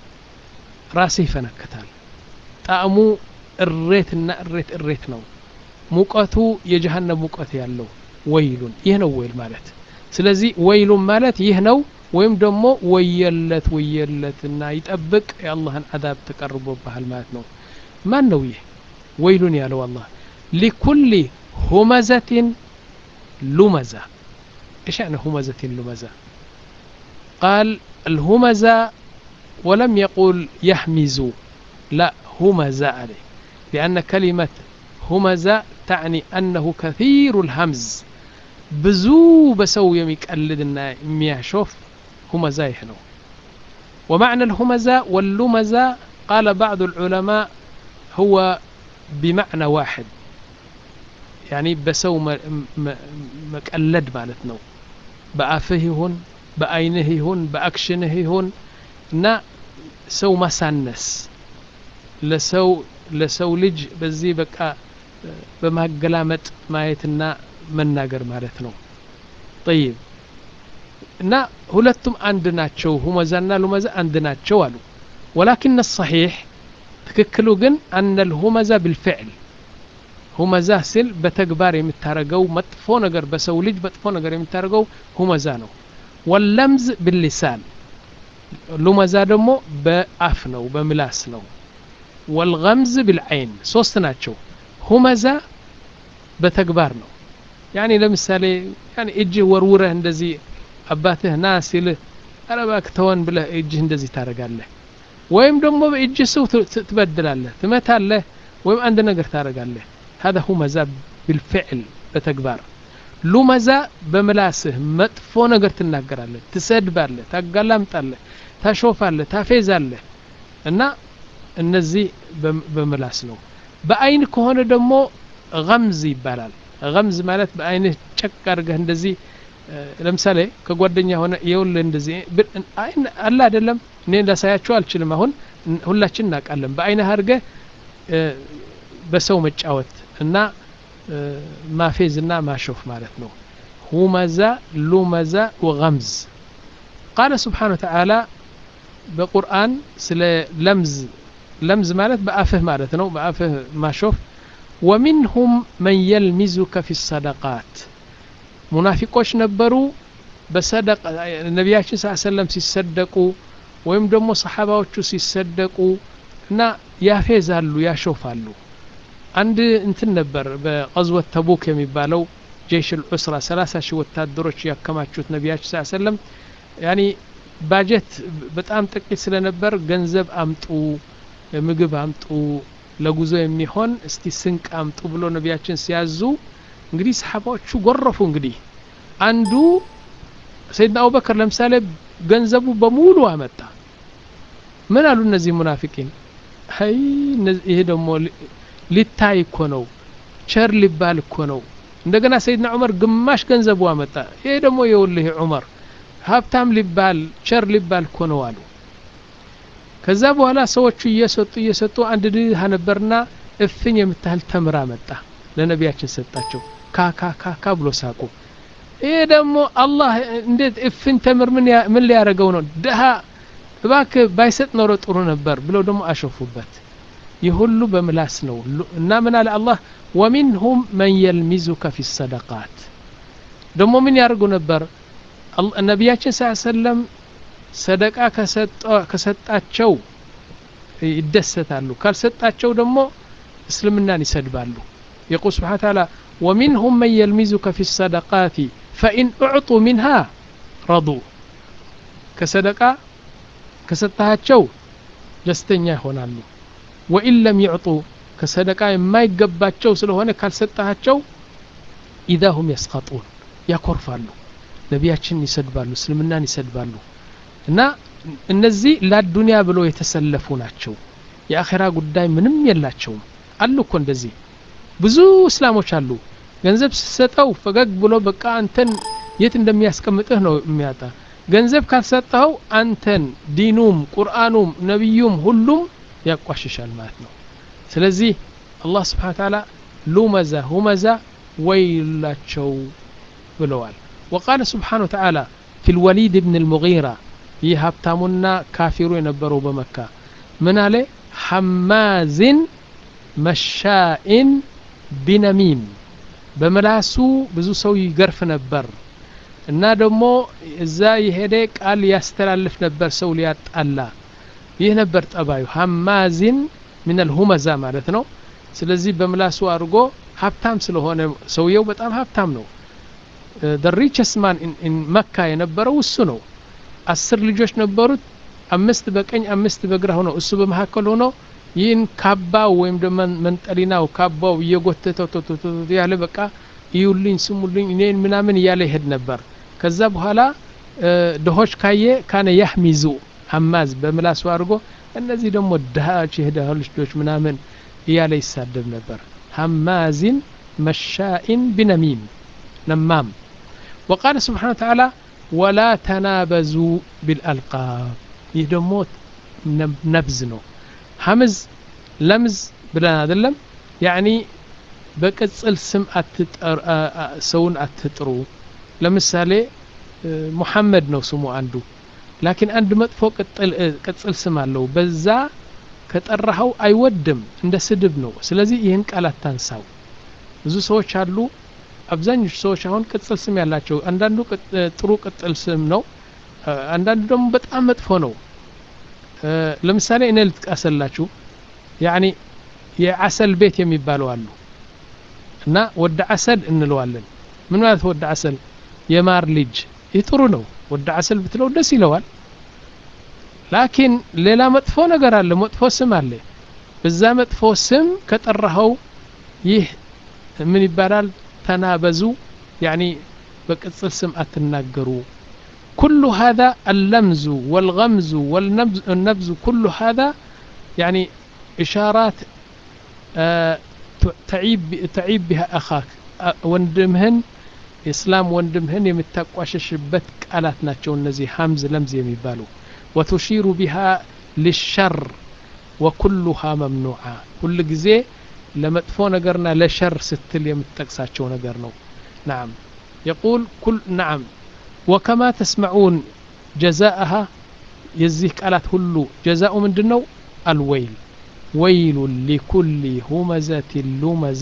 Speaker 2: ራስህ ይፈነክታል ጣዕሙ እሬትና እሬት እሬት ነው ሙቀቱ የጀሃነም ሙቀት ያለው ወይሉን ይህ ነው ወይል ማለት ስለዚህ ወይሉን ማለት ይህ ነው ወይም ደግሞ ወየለት ወየለትና ይጠብቅ የአላህን አዛብ ተቀርቦብሃል ማለት ነው ማን ነው ይህ ወይሉን ያለው አላህ ሊኩል ሁመዘትን لمزة إيش يعني همزة لمزة قال الهمزة ولم يقول يهمز لا همزة عليه لأن كلمة همزة تعني أنه كثير الهمز بزو بسو يميقلدنا يمياشوف همزة يحنو ومعنى الهمزة واللمزة قال بعض العلماء هو بمعنى واحد ያኒ በሰው መቀለድ ማለት ነው በአፍህ ይሁን በአይንህ ይሁን በአክሽንህ ይሁን እና ሰው ማሳነስ ለሰው ለሰው ልጅ በዚህ በቃ በማገላመጥ ማየትና መናገር ማለት ነው ጠይብ እና ሁለቱም አንድ ናቸው ሁመዛና ሉመዛ አንድ ናቸው አሉ ወላኪን ሰሒሕ ትክክሉ ግን አነ ልሁመዛ ብልፍዕል ሁመዛ ሲል በተግባር የምታረገው መጥፎ ነገር በሰው ልጅ መጥፎ ነገር የምታረገው ሁመዛ ነው ወለምዝ ብልሳን ሉመዛ ደግሞ በአፍ ነው በምላስ ነው ወልገምዝ ብልዐይን ሶስት ናቸው ሁመዛ በተግባር ነው ያኒ ለምሳሌ ያኒ እጅህ ወርውረህ እንደዚህ አባትህ ና ሲልህ ኧረ እባክህ ተወን ብለህ እጅህ እንደዚህ ታደርጋለህ ወይም ደግሞ በእጅህ ሰው ትበድላለህ ትመታለህ ወይም አንድ ነገር ታደርጋለህ هذا همزة بالفعل በተግባር ሉመዛ በምላስህ መጥፎ ነገር ትናገራለህ ትሰድባለህ ታጋላምጣለህ ታሾፋለህ ታፌዛለህ እና እነዚህ በምላስ ነው በአይን ከሆነ ደግሞ ገምዝ ይባላል ገምዝ ማለት በአይንህ ጨቅ አድርገህ እንደዚህ ለምሳሌ ከጓደኛ ሆነ የውልህ እንደዚህ አለ አይደለም እኔ ላሳያቸው አልችልም አሁን ሁላችን እናውቃለን በአይንህ አድርገህ በሰው መጫወት እና ማፌዝ እና ማሾፍ ማለት ነው ሁመዛ ሉመዛ ወገምዝ ቃለ ስብሓን ወተዓላ በቁርአን ስለ ለምዝ ለምዝ ማለት በአፍህ ማለት ነው በአፍህ ማሾፍ ወሚንሁም መን የልሚዙከ ፊ ሰደቃት ሙናፊቆች ነበሩ በሰደቃ ነቢያችን ስ ሰለም ሲሰደቁ ወይም ደግሞ ሰሓባዎቹ ሲሰደቁ እና ያፌዛሉ ያሾፋሉ አንድ እንትን ነበር በቀዝወት ተቡክ የሚባለው ጀይሽ ልዑስራ ሰላሳ ሺህ ወታደሮች ያከማቹት ነቢያችን ስ ሰለም ያኒ ባጀት በጣም ጥቂት ስለነበር ገንዘብ አምጡ ምግብ አምጡ ለጉዞ የሚሆን እስቲ ስንቅ አምጡ ብሎ ነቢያችን ሲያዙ እንግዲህ ሰሓባዎቹ ጎረፉ እንግዲህ አንዱ ሰይድና አቡበክር ለምሳሌ ገንዘቡ በሙሉ አመጣ ምን አሉ እነዚህ ሙናፊቂን አይ ይሄ ደግሞ ሊታይ እኮ ነው ቸር ሊባል እኮ ነው እንደገና ሰይድና ዑመር ግማሽ ገንዘቡ አመጣ ይሄ ደግሞ የውልህ ዑመር ሀብታም ሊባል ቸር ሊባል እኮ ነው አሉ ከዛ በኋላ ሰዎቹ እየሰጡ እየሰጡ አንድ ድሃ ነበርና እፍኝ የምታህል ተምር አመጣ ለነቢያችን ሰጣቸው ካካካካ ብሎ ሳቁ ይሄ ደግሞ አላህ እንዴት እፍኝ ተምር ምን ሊያደረገው ነው ድሃ እባክ ባይሰጥ ኖሮ ጥሩ ነበር ብለው ደግሞ አሸፉበት ይህ ሁሉ በምላስ ነው እና ምን አለ አላህ ወሚንሁም መን የልሚዙከ ፊ ሰደቃት ደግሞ ምን ያደርጉ ነበር ነቢያችን ስ ሰለም ሰደቃ ከሰጣቸው ይደሰታሉ ካልሰጣቸው ደግሞ እስልምናን ይሰድባሉ የቁል ስብሓን ታላ ወሚንሁም መን የልሚዙከ ፊ ሰደቃት ፈኢን እዕጡ ሚንሃ ረዱ ከሰደቃ ከሰጣቸው ደስተኛ ይሆናሉ ወኢን ለም ይዕጡ ከሰደቃ የማይገባቸው ስለሆነ ካልሰጣቸው ኢዛ ሁም የስቀጡን ያኮርፋሉ ነቢያችን ይሰድባሉ እስልምናን ይሰድባሉ እና እነዚህ ለዱንያ ብሎ የተሰለፉ ናቸው የአኼራ ጉዳይ ምንም የላቸውም አሉ እኮ እንደዚህ ብዙ እስላሞች አሉ ገንዘብ ስትሰጠው ፈገግ ብሎ በቃ አንተን የት እንደሚያስቀምጥህ ነው የሚያጣ ገንዘብ ካልሰጠኸው አንተን ዲኑም ቁርአኑም ነቢዩም ሁሉም ያቋሽሻል ማለት ነው ስለዚህ አላህ ስብሓን ታላ ሉመዛ ሁመዛ ወይላቸው ብለዋል وقال سبحانه وتعالى في الوليد بن المغيرة ይህ ሀብታሙና ካፊሩ የነበረው በመካ ምን አለ ሐማዝን መሻኢን ቢነሚም በምላሱ ብዙ ሰው ይገርፍ ነበር እና ደግሞ እዛ የሄደ ቃል ያስተላልፍ ነበር ሰው ሊያጣላ ይህ ነበር ጠባዩ ሐማዚን ምን አልሁመዛ ማለት ነው ስለዚህ በምላሱ አድርጎ ሀብታም ስለሆነ ሰውየው በጣም ሀብታም ነው ደ ሪቸስ ማን መካ የነበረው እሱ ነው አስር ልጆች ነበሩት አምስት በቀኝ አምስት በግራ ሆነው እሱ በመካከል ሆኖ ይህን ካባው ወይም ደግሞ መንጠሊናው ካባው እየጎተተው ያለ በቃ እዩልኝ ስሙልኝ እኔን ምናምን እያለ ይሄድ ነበር ከዛ በኋላ ድሆች ካየ ካነ ያህሚዙ ሐማዝ በምላሱ አድርጎ እነዚህ ደግሞ ድሃዎች የድሃ ልጆች ምናምን እያለ ይሳደብ ነበር ሐማዚን መሻኢን ቢነሚም ነማም وقال سبحانه وتعالى ولا تنابزوا بالألقاب ይህ ደግሞ ነብዝ ነው ሐምዝ ለምዝ ብለን አይደለም ያኒ በቅጽል ስም ሰውን አትጥሩ ለምሳሌ ሙሐመድ ነው ስሙ አንዱ ላኪን አንድ መጥፎ ቅጽል ስም አለው በዛ ከጠራኸው አይወድም እንደ ስድብ ነው ስለዚህ ይህን ቃል አታንሳው ብዙ ሰዎች አሉ አብዛኞቹ ሰዎች አሁን ቅጽል ስም ያላቸው አንዳንዱ ጥሩ ቅጽል ስም ነው አንዳንዱ ደግሞ በጣም መጥፎ ነው ለምሳሌ እኔ ልጥቀሰላችሁ ያኒ የአሰል ቤት የሚባለው አሉ እና ወደ አሰል እንለዋለን ምን ማለት ወደ አሰል የማር ልጅ ይህ ጥሩ ነው ወደ አሰል ብትለው ደስ ይለዋል ላኪን ሌላ መጥፎ ነገር አለ መጥፎ ስም አለ በዛ መጥፎ ስም ከጠራኸው ይህ ምን ይባላል ተናበዙ ያኒ በቅጽል ስም አትናገሩ كل هذا اللمز والغمز والنبز كل هذا يعني إشارات تعيب تعيب بها أخاك ወንድምህን ኢስላም ወንድምህን የምታቋሸሽበት ቃላት ናቸው እነዚህ ሀምዝ ለምዝ የሚባሉ ወቱሺሩ ቢሃ ልሸር ወኩሉሃ መምኑዓ ሁል ጊዜ ለመጥፎ ነገርና ለሸር ስትል የምትጠቅሳቸው ነገር ነው ናም የቁል ኩል ናም ወከማ ተስመዑን ጀዛአሃ የዚህ ቃላት ሁሉ ጀዛኡ ምንድን ነው አልወይል ወይሉ ሊኩል ሁመዘት ሉመዛ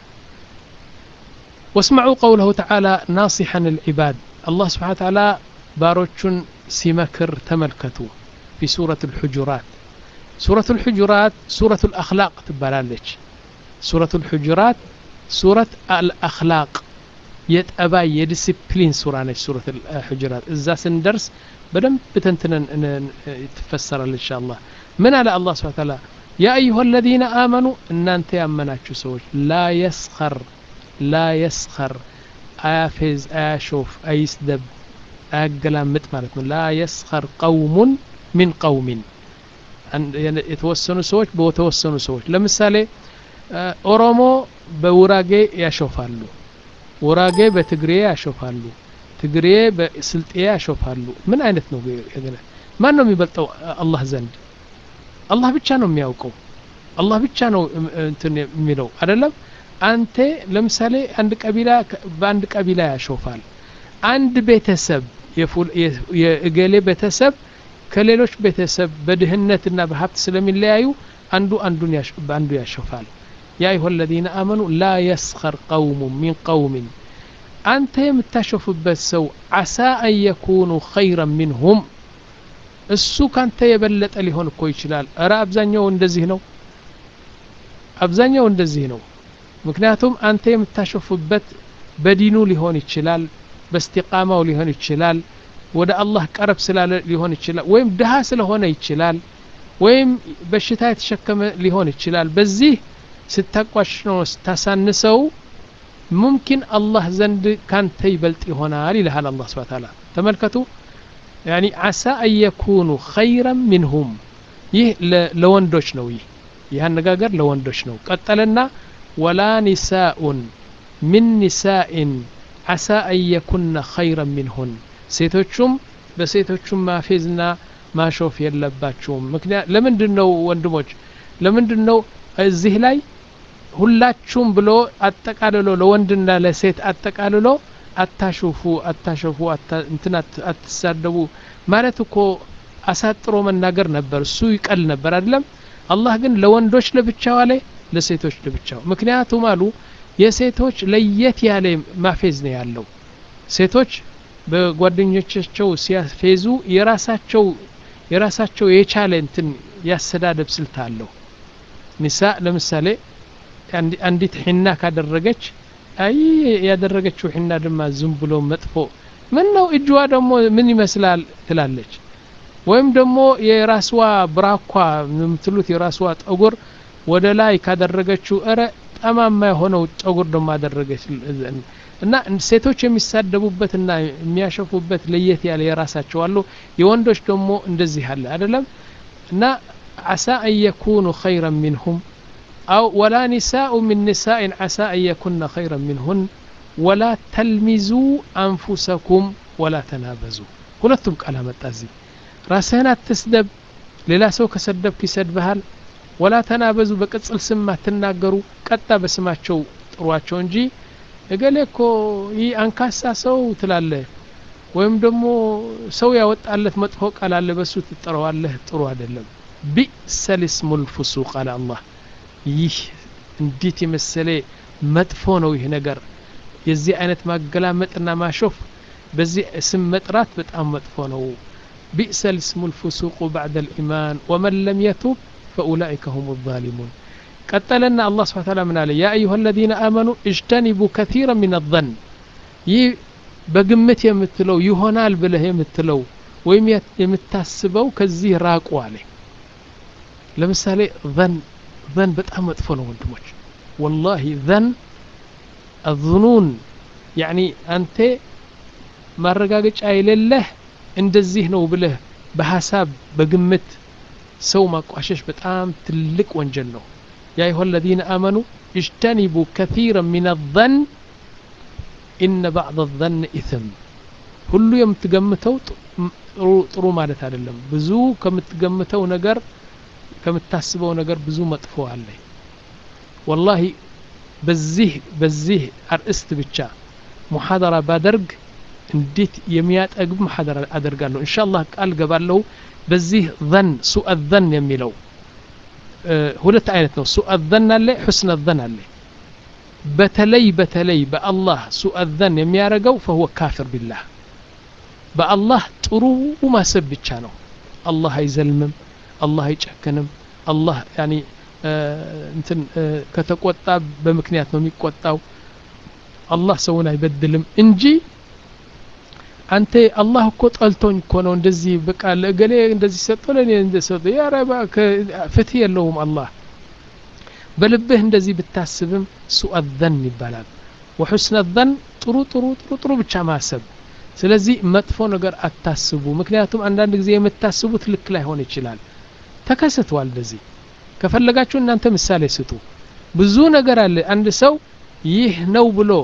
Speaker 2: واسمعوا قوله تعالى ناصحا العباد الله سبحانه وتعالى باروتشن سمكر تملكتوا في سورة الحجرات سورة الحجرات سورة الأخلاق تبالالج سورة الحجرات سورة الأخلاق የጠባይ የዲሲፕሊን ሱራ ነች ሱረት الحجرات እዛ ስንደርስ በደንብ በተንትነን ትፈሰራል እንሻ አላህ ምን አለ አላህ ስብሓ ታላ ያ አዩሃ አለዚነ አመኑ እናንተ ያመናችሁ ሰዎች ላ የስኸር ላ የስኸር አያፌዝ አያሾፍ አይስደብ አያገላምጥ ማለት ነው ላ የስኸር ቀውሙን ሚን ቀውሚን የተወሰኑ ሰዎች በተወሰኑ ሰዎች ለምሳሌ ኦሮሞ በውራጌ ያሾፋሉ ውራጌ በትግሬ ያሾፋሉ ትግሬ በስልጤ ያሾፋሉ ምን አይነት ነው ማን ነው የሚበልጠው አላህ ዘንድ አላህ ብቻ ነው የሚያውቀው አላህ ብቻ ነው እንትን የሚለው አይደለም አንተ ለምሳሌ አንድ ቀቢላ በአንድ ቀቢላ ያሾፋል አንድ ቤተሰብ የእገሌ ቤተሰብ ከሌሎች ቤተሰብ በድህነትና በሀብት ስለሚለያዩ አንዱ አንዱን በአንዱ ያሾፋል ያ አዩሀ አለዚነ አመኑ ላ የስኸር ቀውሙ ሚን ቀውሚን አንተ የምታሾፍበት ሰው አሳ አን የኩኑ ኸይረን ሚንሁም እሱ ካንተ የበለጠ ሊሆን እኮ ይችላል እረ አብዛኛው እንደዚህ ነው አብዛኛው እንደዚህ ነው ምክንያቱም አንተ የምታሾፍበት በዲኑ ሊሆን ይችላል በስቲቃማው ሊሆን ይችላል ወደ አላህ ቀረብ ስላለ ሊሆን ይችላል ወይም ድሃ ስለሆነ ይችላል ወይም በሽታ የተሸከመ ሊሆን ይችላል በዚህ ስታቋሽ ነው ስታሳንሰው ሙምኪን አላህ ዘንድ ካንተ ይበልጥ ይሆናል ይልሃል አላህ ስብሐ ተዓላ ተመልከቱ ያኒ አሳ አን የኩኑ ኸይረን ሚንሁም ይህ ለወንዶች ነው ይህ ይህ አነጋገር ለወንዶች ነው ቀጠለና ወላ ኒሳኡን ሚን ኒሳኢን አሳ አን የኩነ ኸይረን ሚንሁን ሴቶቹም በሴቶቹም ማፌዝና ማሾፍ የለባቸውም ምክንያት ለምንድን ነው ወንድሞች ለምንድን ነው እዚህ ላይ ሁላችሁም ብሎ አጠቃልሎ ለወንድና ለሴት አጠቃልሎ አታሾፉ አታሾፉ እንትን አትሳደቡ ማለት እኮ አሳጥሮ መናገር ነበር እሱ ይቀል ነበር አይደለም አላህ ግን ለወንዶች ለብቻው አለ ለሴቶች ለብቻው ምክንያቱም አሉ የሴቶች ለየት ያለ ማፌዝ ነው ያለው ሴቶች በጓደኞቻቸው ሲያፌዙ የራሳቸው የራሳቸው የቻለ እንትን ያሰዳደብ ስልት አለው ኒሳ ለምሳሌ አንዲት ሒና ካደረገች አይ ያደረገችው ሒና ድማ ዝም ብሎ መጥፎ ምን ነው እጅዋ ደግሞ ምን ይመስላል ትላለች ወይም ደግሞ የራስዋ ብራኳ የምትሉት የራስዋ ጠጉር ወደ ላይ ካደረገችው እረ ጠማማ የሆነው ጠጉር ደግሞ አደረገች እና ሴቶች የሚሳደቡበትና የሚያሸፉበት ለየት ያለ የራሳቸው አሉ የወንዶች ደግሞ እንደዚህ አለ አይደለም እና አሳ አን የኩኑ ኸይረን ሚንሁም أو ولا نساء من نساء عسى أن يكن خيرا منهن ولا تلمزوا أنفسكم ولا تنابزوا ሁለቱም ቃል አመጣ እዚህ ራስህን አትስደብ ሌላ ሰው ከሰደብክ ይሰድብሃል ወላ ተናበዙ በቅጽል ስም አትናገሩ ቀጣ በስማቸው ጥሯቸው እንጂ እገሌ እኮ ይህ አንካሳ ሰው ትላለህ ወይም ደግሞ ሰው ያወጣለት መጥፎ ቃል አለ በሱ ትጠረዋለህ ጥሩ አይደለም ቢእሰ ልስሙ ልፉሱቅ አለ አላህ ይህ እንዴት የመሰለ መጥፎ ነው ይህ ነገር የዚህ አይነት ማገላመጥና ማሾፍ በዚህ ስም መጥራት በጣም መጥፎ ነው ቢእሰ ልስሙ ልፉሱቁ ባዕደ ልኢማን ወመን ለም የቱብ ፈኡላይከ ሁም ዛሊሙን ቀጠለና አላህ ስብሓ ታላ ምን አለ ያ አዩሃ አለዚነ አመኑ እጅተኒቡ ከቲራ ምን አዘን ይህ በግምት የምትለው ይሆናል ብለህ የምትለው ወይም የምታስበው ከዚህ ራቁ አለ ለምሳሌ ዘን ዘን በጣም መጥፎ ነው ወንድሞች ወላሂ ዘን አዝኑን ያኒ አንተ ማረጋገጫ የሌለህ እንደዚህ ነው ብለህ በሀሳብ በግምት ሰው ማቋሸሽ በጣም ትልቅ ወንጀል ነው ያ አዩሃ አለዚነ አመኑ እጅተኒቡ ከቲራ ምን አዘን ኢነ ባዕድ ዘን ኢትም ሁሉ የምትገምተው ጥሩ ማለት አይደለም ብዙ ከምትገምተው ነገር ከምታስበው ነገር ብዙ መጥፎ አለ ወላሂ በዚህ በዚህ አርእስት ብቻ ሙሐደራ ባደርግ እንዴት የሚያጠግብ ሙሐደራ አደርጋለሁ እንሻ አላህ ቃል ገባለሁ በዚህ ዘን ሱአ ዘን የሚለው ሁለት አይነት ነው ሱአ ዘን አለ ሑስነ ዘን አለ በተለይ በተለይ በአላህ ሱአ ዘን የሚያደርገው ፈሁወ ካፍር ቢላህ በአላህ ጥሩ ማሰብ ብቻ ነው አላህ አይዘልምም አላህ አይጨክንም አላህ ያኒ እንትን ከተቆጣ በምክንያት ነው የሚቆጣው አላህ ሰውን አይበድልም እንጂ አንተ አላህ እኮ ጠልቶኝ እኮ ነው እንደዚህ በቃ ለእገሌ እንደዚህ ሰጠ ለእኔ እንደሰጠ ያረባ ፍትህ የለውም አላህ በልብህ እንደዚህ ብታስብም ሱአ ዘን ይባላል ወሑስነ ዘን ጥሩ ጥሩ ጥሩ ጥሩ ብቻ ማሰብ ስለዚህ መጥፎ ነገር አታስቡ ምክንያቱም አንዳንድ ጊዜ የምታስቡት ልክ ላይሆን ይችላል ተከስተዋል እንደዚህ ከፈለጋችሁ እናንተ ምሳሌ ስጡ ብዙ ነገር አለ አንድ ሰው ይህ ነው ብሎ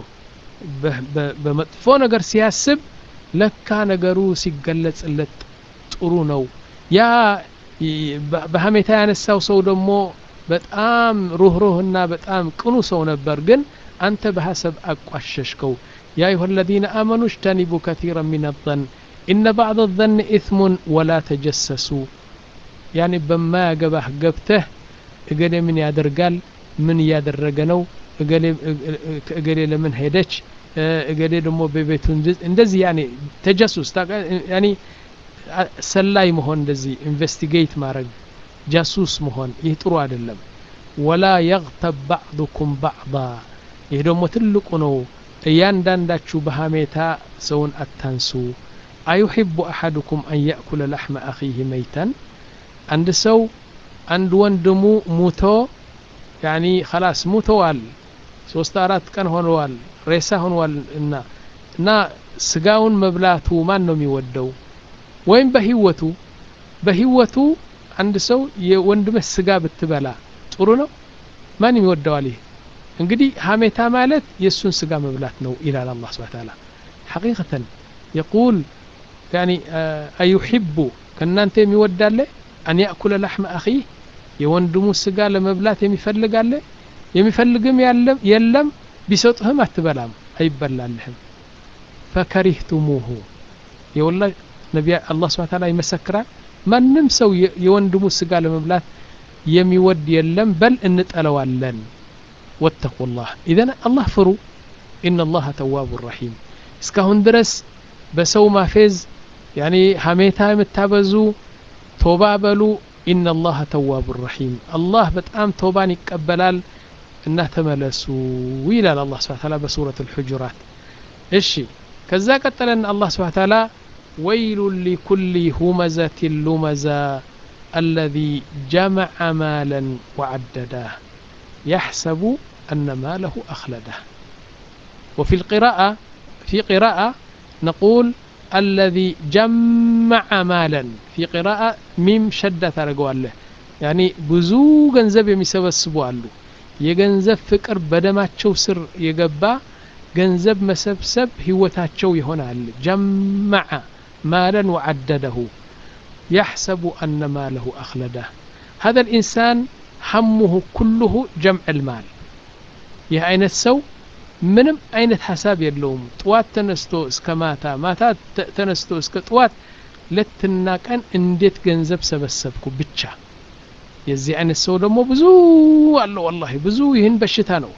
Speaker 2: በመጥፎ ነገር ሲያስብ ለካ ነገሩ ሲገለጽለት ጥሩ ነው ያ በሀሜታ ያነሳው ሰው ደግሞ በጣም ሩህሩህና በጣም ቅኑ ሰው ነበር ግን አንተ በሐሰብ አቋሸሽከው يا أيها الذين آمنوا اجتنبوا كثيرا من الظن إن بعض الظن إثم ولا تجسسوا يعني بما يقبح قبته እገሌ ምን ያደርጋል ምን እያደረገ ነው እገሌ ለምን ሄደች እገሌ ደግሞ በቤቱ እንደዚህ ያኔ ተጀሱስ ያኔ ሰላይ መሆን እንደዚህ ኢንቨስቲጌት ማድረግ ጃሱስ መሆን ይህ ጥሩ አይደለም ወላ የግተብ ባዕዱኩም ባዕዳ ይህ ደግሞ ትልቁ ነው እያንዳንዳችሁ በሀሜታ ሰውን አታንሱ አዩሕቡ አሐድኩም አን ያእኩለ ላሕመ አኺህ መይተን አንድ ሰው አንድ ወንድሙ ሙቶ ያኒ ከላስ ሙተዋል ሶስት አራት ቀን ሆነዋል ሬሳ ሆነዋል እና እና ስጋውን መብላቱ ማን ነው የሚወደው ወይም በህይወቱ በህይወቱ አንድ ሰው የወንድምህ ስጋ ብትበላ ጥሩ ነው ማንም ይወደዋል ይህ እንግዲህ ሀሜታ ማለት የእሱን ስጋ መብላት ነው ይላል አላህ ስብሐ ተዓላ ሐቂቀተን የቁል ያኒ አዩሕቡ ከእናንተ የሚወዳለ አን ያእኩለ ላሕመ አኺህ የወንድሙ ስጋ ለመብላት የሚፈልግ አለ የሚፈልግም የለም ቢሰጡህም አትበላም አይበላልህም ፈከሪህቱሙሁ የወላ ነቢያ አላህ ስብሐ ተዓላ ይመሰክራል ማንም ሰው የወንድሙ ስጋ ለመብላት የሚወድ የለም በል እንጠለዋለን ወተቁላህ ኢዘን አላህ ፍሩ ኢነ አላህ ተዋቡ ረሒም እስካሁን ድረስ በሰው ማፌዝ ያኔ ሀሜታ የምታበዙ ቶባ በሉ ኢነ አላህ ተዋቡ ረሒም አላህ በጣም ቶባን ይቀበላል እና ተመለሱ ይላል አላህ ስብሐ ተዓላ በሱረት አልሑጁራት እሺ ከዛ ቀጠለን አላህ ስብሐ ተዓላ ወይሉ ሊኩሊ ሁመዘት ሉመዛ الذي جمع مالا وعدده يحسب أن ماله أخلده وفي القراءة في قراءة نقول الذي جمع مالا في قراءة ميم شدة له يعني بزو ገንዘብ የሚሰበስቡ አሉ የገንዘብ ፍቅር በደማቸው ስር የገባ ገንዘብ መሰብሰብ ህይወታቸው ይሆናል ጀመዐ ማለን ወዐደደሁ يحسب أن ماله أخلده هذا الإنسان همه كله جمع المال ይህ አይነት ሰው ምንም አይነት ሀሳብ የለውም ጥዋት ተነስቶ እስከ ማታ ማታ ተነስቶ እስከ ጥዋት ሌትና ቀን እንዴት ገንዘብ ሰበሰብኩ ብቻ የዚህ አይነት ሰው ደግሞ ብዙ አለው ወላሂ ብዙ ይህን በሽታ ነው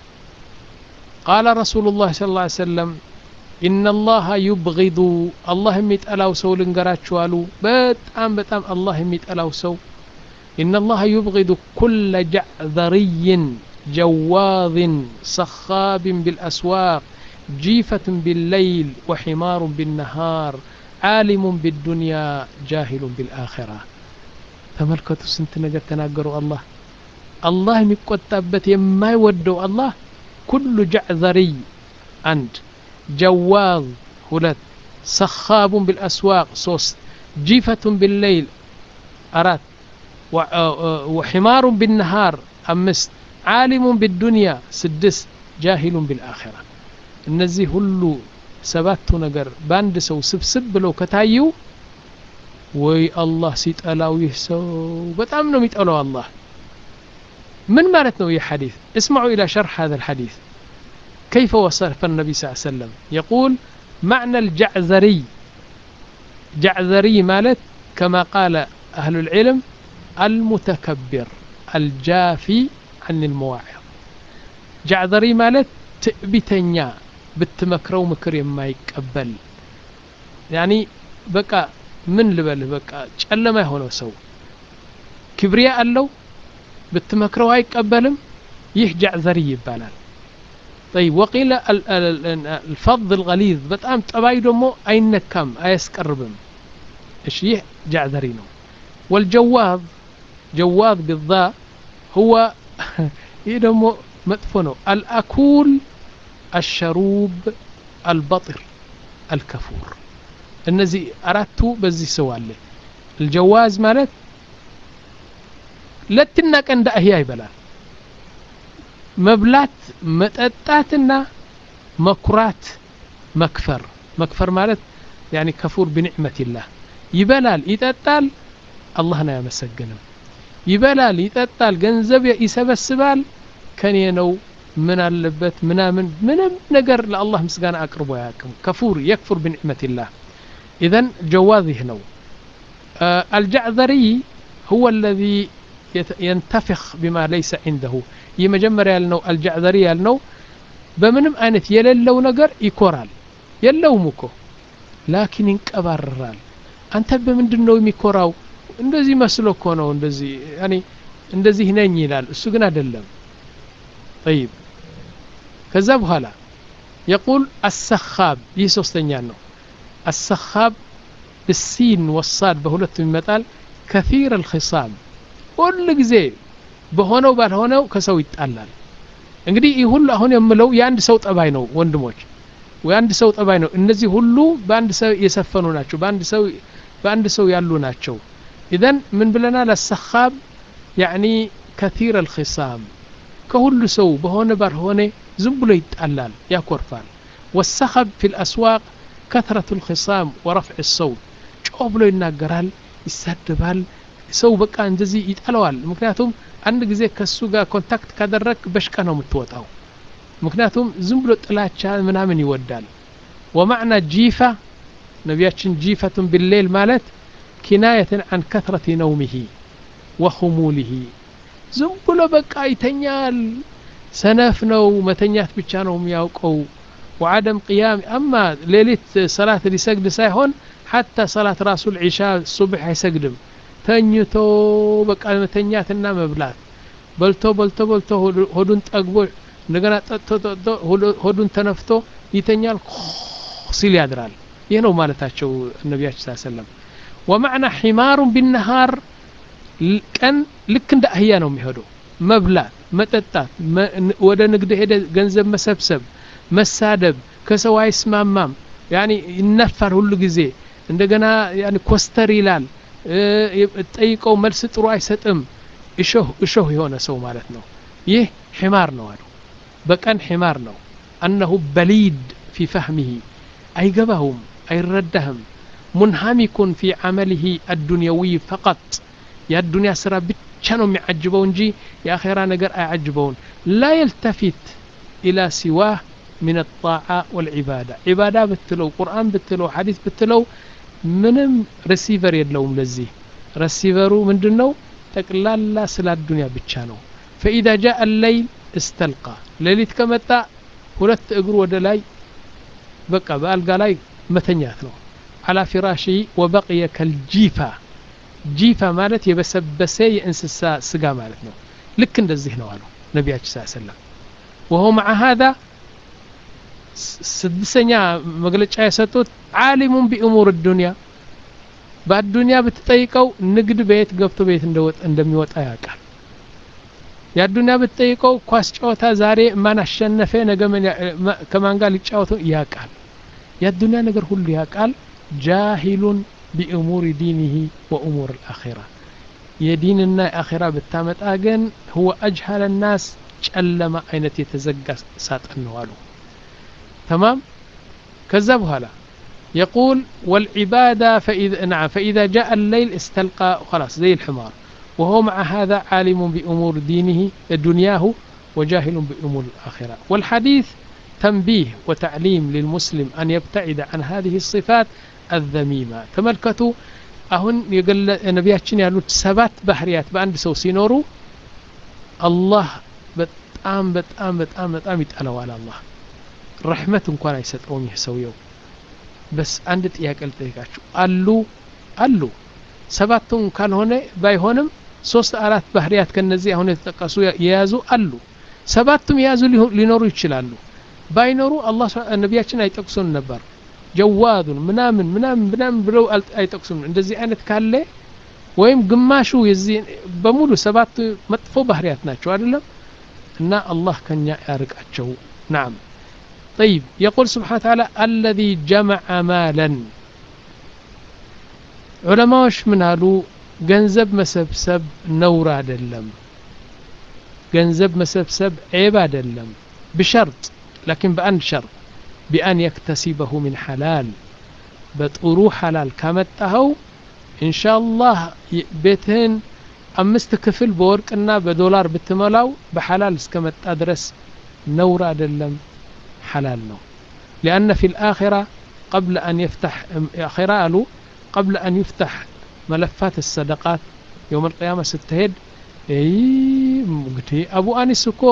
Speaker 2: ቃለ ረሱሉ ላህ ስ ላ ሰለም ኢነላሃ ዩብጊዱ አላህ የሚጠላው ሰው ልንገራችሁ አሉ በጣም በጣም አላህ የሚጠላው ሰው ኢነላሃ ዩብጊዱ ኩለ ጃዕዘርይን جواظ صخاب بالأسواق جيفة بالليل وحمار بالنهار عالم بالدنيا جاهل بالآخرة ተመልከቱ ስንት ነገር ተናገሩ አላህ አላህ የሚቆጣበት የማይወደው አላህ ኩሉ ጃዕዘሪይ አንድ ጀዋዝ ሁለት ሰኻቡን ቢልአስዋቅ ሶስት ጂፈቱን ቢልለይል አራት ወሒማሩን ቢነሃር አምስት ዓሊሙን ቢዱንያ ስድስት ጃሂሉን ቢልአኺራ እነዚህ ሁሉ ሰባቱ ነገር በአንድ ሰው ስብስብ ብለው ከታዩ ወይ አላህ ሲጠላው ይህ ሰው በጣም ነው የሚጠላው አላህ ምን ማለት ነው ይህ ሐዲስ اسمعوا إلى شرح هذا الحديث كيف وصف النبي صلى الله عليه وسلم يقول معنى الجعذري جعذري مالت كما قال أهل العلم المتكبر الجافي عن المواعظ جعذري مالت تأبتنيا بتمكرو مكر يما يقبل يعني بقى ምን ልበልህ በቃ ጨለማ የሆነው ሰው ክብሪያ አለው ብትመክረው አይቀበልም ይህ ጃዕዘሪ ይባላል طيب وقيل الفض الغليظ በጣም ጠባይ ደግሞ አይነካም አያስቀርብም እሺ ይህ ጃዕዘሪ ነው والجواظ جواظ بالضاء هو ይህ ደግሞ መጥፎ ነው الأكول الشروب البطر الكفور እነዚህ አራቱ በዚህ ሰው አለ الجواز ማለት ለትና ቀን እንደ አህያ ይበላል መብላት መጠጣትና መኩራት መክፈር መክፈር ማለት ያኒ ከፉር ቢኒዕመቲላህ ይበላል ይጠጣል አላህን አያመሰግንም ይበላል ይጠጣል ገንዘብ ይሰበስባል ከኔ ነው ምን አለበት ምናምን ምንም ነገር ለአላህ ምስጋና አቅርቦ አያውቅም ከፉር የክፉር ቢኒዕመቲላህ ኢዘን ጀዋዝ ይህ ነው አልጃዕዘሪ هو الذي ينتفخ بما ليس عنده ይህ መጀመሪያ ያልነው አልጃዕዘሪ ያልነው በምንም አይነት የሌለው ነገር ይኮራል የለውም እኮ ላኪን ይንቀባረራል አንተ በምንድን ነው የሚኮራው እንደዚህ መስሎ እኮ ነው እንደዚህ ያኔ እንደዚህ ነኝ ይላል እሱ ግን አይደለም طيب ከዛ በኋላ يقول السخاب ይህ ሶስተኛ ነው السخاب بالسين والصاد በሁለቱም ይመጣል كثير الخصام ሁል ጊዜ በሆነው ባልሆነው ከሰው ይጣላል እንግዲህ ይህ ሁሉ አሁን የምለው የአንድ ሰው ጠባይ ነው ወንድሞች የአንድ ሰው ጠባይ ነው እነዚህ ሁሉ በአንድ ሰው የሰፈኑ ናቸው በአንድ ሰው በአንድ ሰው ያሉ ናቸው ኢዘን ምን ብለናል አሰኻብ ያዕኒ ከቲር አልኺሳም ከሁሉ ሰው በሆነ ባልሆነ ዝም ብሎ ይጣላል ያኮርፋል ወሰኸብ ፊ ልአስዋቅ ከትረቱ ልኺሳም ወረፍዕ ሰውት ጮ ብሎ ይናገራል ይሳደባል ሰው በቃ እንደዚህ ይጠለዋል ምክንያቱም አንድ ጊዜ ከሱ ጋር ኮንታክት ካደረግ በሽቃ ነው የምትወጣው ምክንያቱም ዝም ብሎ ጥላቻ ምናምን ይወዳል ወማዕና ጂፋ ነቢያችን ጂፈቱን ቢሌል ማለት ኪናየትን አን ከትረት ነውሚሂ ወኹሙሊሂ ዝም ብሎ በቃ ይተኛል ሰነፍ ነው መተኛት ብቻ ነው የሚያውቀው ወዓደም ቅያም አማ ሌሊት ሰላት ሊሰግድ ሳይሆን ሐታ ሰላት ራሱ ልዒሻ ሱብሕ አይሰግድም ተኝቶ በቃ መተኛትና መብላት በልቶ በልቶ በልቶ ሆዱን ጠግቦ እንደገና ጠጥቶ ጠጥቶ ሆዱን ተነፍቶ ይተኛል ሲል ያድራል ይህ ነው ማለታቸው ነቢያችን ስ ሰለም ወማዕና ሒማሩን ቢነሃር ቀን ልክ እንደ አህያ ነው የሚሄደው መብላት መጠጣት ወደ ንግድ ሄደ ገንዘብ መሰብሰብ መሳደብ ከሰው አይስማማም ያኒ ይነፋል ሁሉ ጊዜ እንደገና ያኒ ኮስተር ይላል ጠይቀው መልስ ጥሩ አይሰጥም እሾህ እሾህ የሆነ ሰው ማለት ነው ይህ ሒማር ነው አሉ በቀን ሒማር ነው አነሁ በሊድ ፊ ፈህሚሂ አይገባውም አይረዳህም ሙንሃሚኩን ፊ ዓመሊሂ አዱንያዊ ፈቀጥ የአዱንያ ስራ ብቻ ነው የሚዓጅበው እንጂ የአኼራ ነገር አያዓጅበውን ላ የልተፊት ኢላ ሲዋህ ምን ጣዓ ወልዒባዳ ዒባዳ ብትለው ቁርአን ብትለው ሐዲስ ብትለው ምንም ሬሲቨር የለውም ለዚህ ረሲቨሩ ምንድን ነው ጠቅላላ ስለ አዱንያ ብቻ ነው ፈኢዛ ጃአ አለይል እስተልቃ ሌሊት ከመጣ ሁለት እግሩ ወደ ላይ በቃ በአልጋ ላይ መተኛት ነው አላ ፊራሺ ወበቅየ ከልጂፋ ጂፋ ማለት የበሰበሰ የእንስሳ ስጋ ማለት ነው ልክ እንደዚህ ነው አሉ ነቢያችን ስ ሰለም ወሆ መዓ ሀዛ ስድስተኛ መግለጫ የሰጡት ዓሊሙን ቢእሙር ዱንያ በአዱንያ ብትጠይቀው ንግድ በየት ገብቶ በየት እንደሚወጣ ያውቃል የአዱንያ ብትጠይቀው ኳስ ጨዋታ ዛሬ ማን አሸነፈ ነገ ከማን ጋር ሊጫወቱ ያውቃል የአዱንያ ነገር ሁሉ ያውቃል ጃሂሉን ቢእሙር ዲኒህ ወእሙር ልአኼራ የዲንና የአኼራ ብታመጣ ግን ህወ አጅሃለ ናስ ጨለማ አይነት የተዘጋ ሳጥን ነው አሉ تمام كذب هلا يقول والعبادة فإذا نعم فإذا جاء الليل استلقى خلاص زي الحمار وهو مع هذا عالم بأمور دينه دنياه وجاهل بأمور الآخرة والحديث تنبيه وتعليم للمسلم أن يبتعد عن هذه الصفات الذميمة تملكتوا أهن يقول نبياتشن يقول سبات بحريات بأند سو سينورو الله بتأم بتأم بتأم بتأم يتألوا على الله ረሕመት እንኳን አይሰጠውም ይህ ሰውየው በስ አንድ ጥያቄ ልጠይቃችሁ አሉ አሉ ሰባቱን ካልሆነ ባይሆንም ሶስት አራት ባህርያት ከነዚህ አሁን የተጠቀሱ የያዙ አሉ ሰባቱም የያዙ ሊኖሩ ይችላሉ ባይኖሩ አላህ ነቢያችን አይጠቅሱን ነበር ጀዋዱን ምናምን ምናምን ምናምን ብለው አይጠቅሱም እንደዚህ አይነት ካለ ወይም ግማሹ የዚህ በሙሉ ሰባቱ መጥፎ ባህርያት ናቸው አይደለም እና አላህ ከኛ ያርቃቸው ናም طيب يقول سبحانه وتعالى الذي جمع مالا ዑለማዎች ምን አሉ ገንዘብ መሰብሰብ ነውር አይደለም ገንዘብ መሰብሰብ ዔብ አይደለም ብሸርጥ ላኪን በአንድ ሸርጥ ቢአን የክተሲበሁ ምን ሐላል በጥሩ ሐላል ካመጣኸው ኢንሻአላህ ቤትህን አምስት ክፍል በወርቅና በዶላር ብትሞላው በሐላል እስከመጣ ድረስ ነውር አይደለም ሐላል ነው ሊአነ ፊ ልአኺራ قبل أن يفتح آخرة قالوا قبل أن يفتح ملفات الصدقات يوم القيامة ستهد እንግዲህ አቡ አኒስ እኮ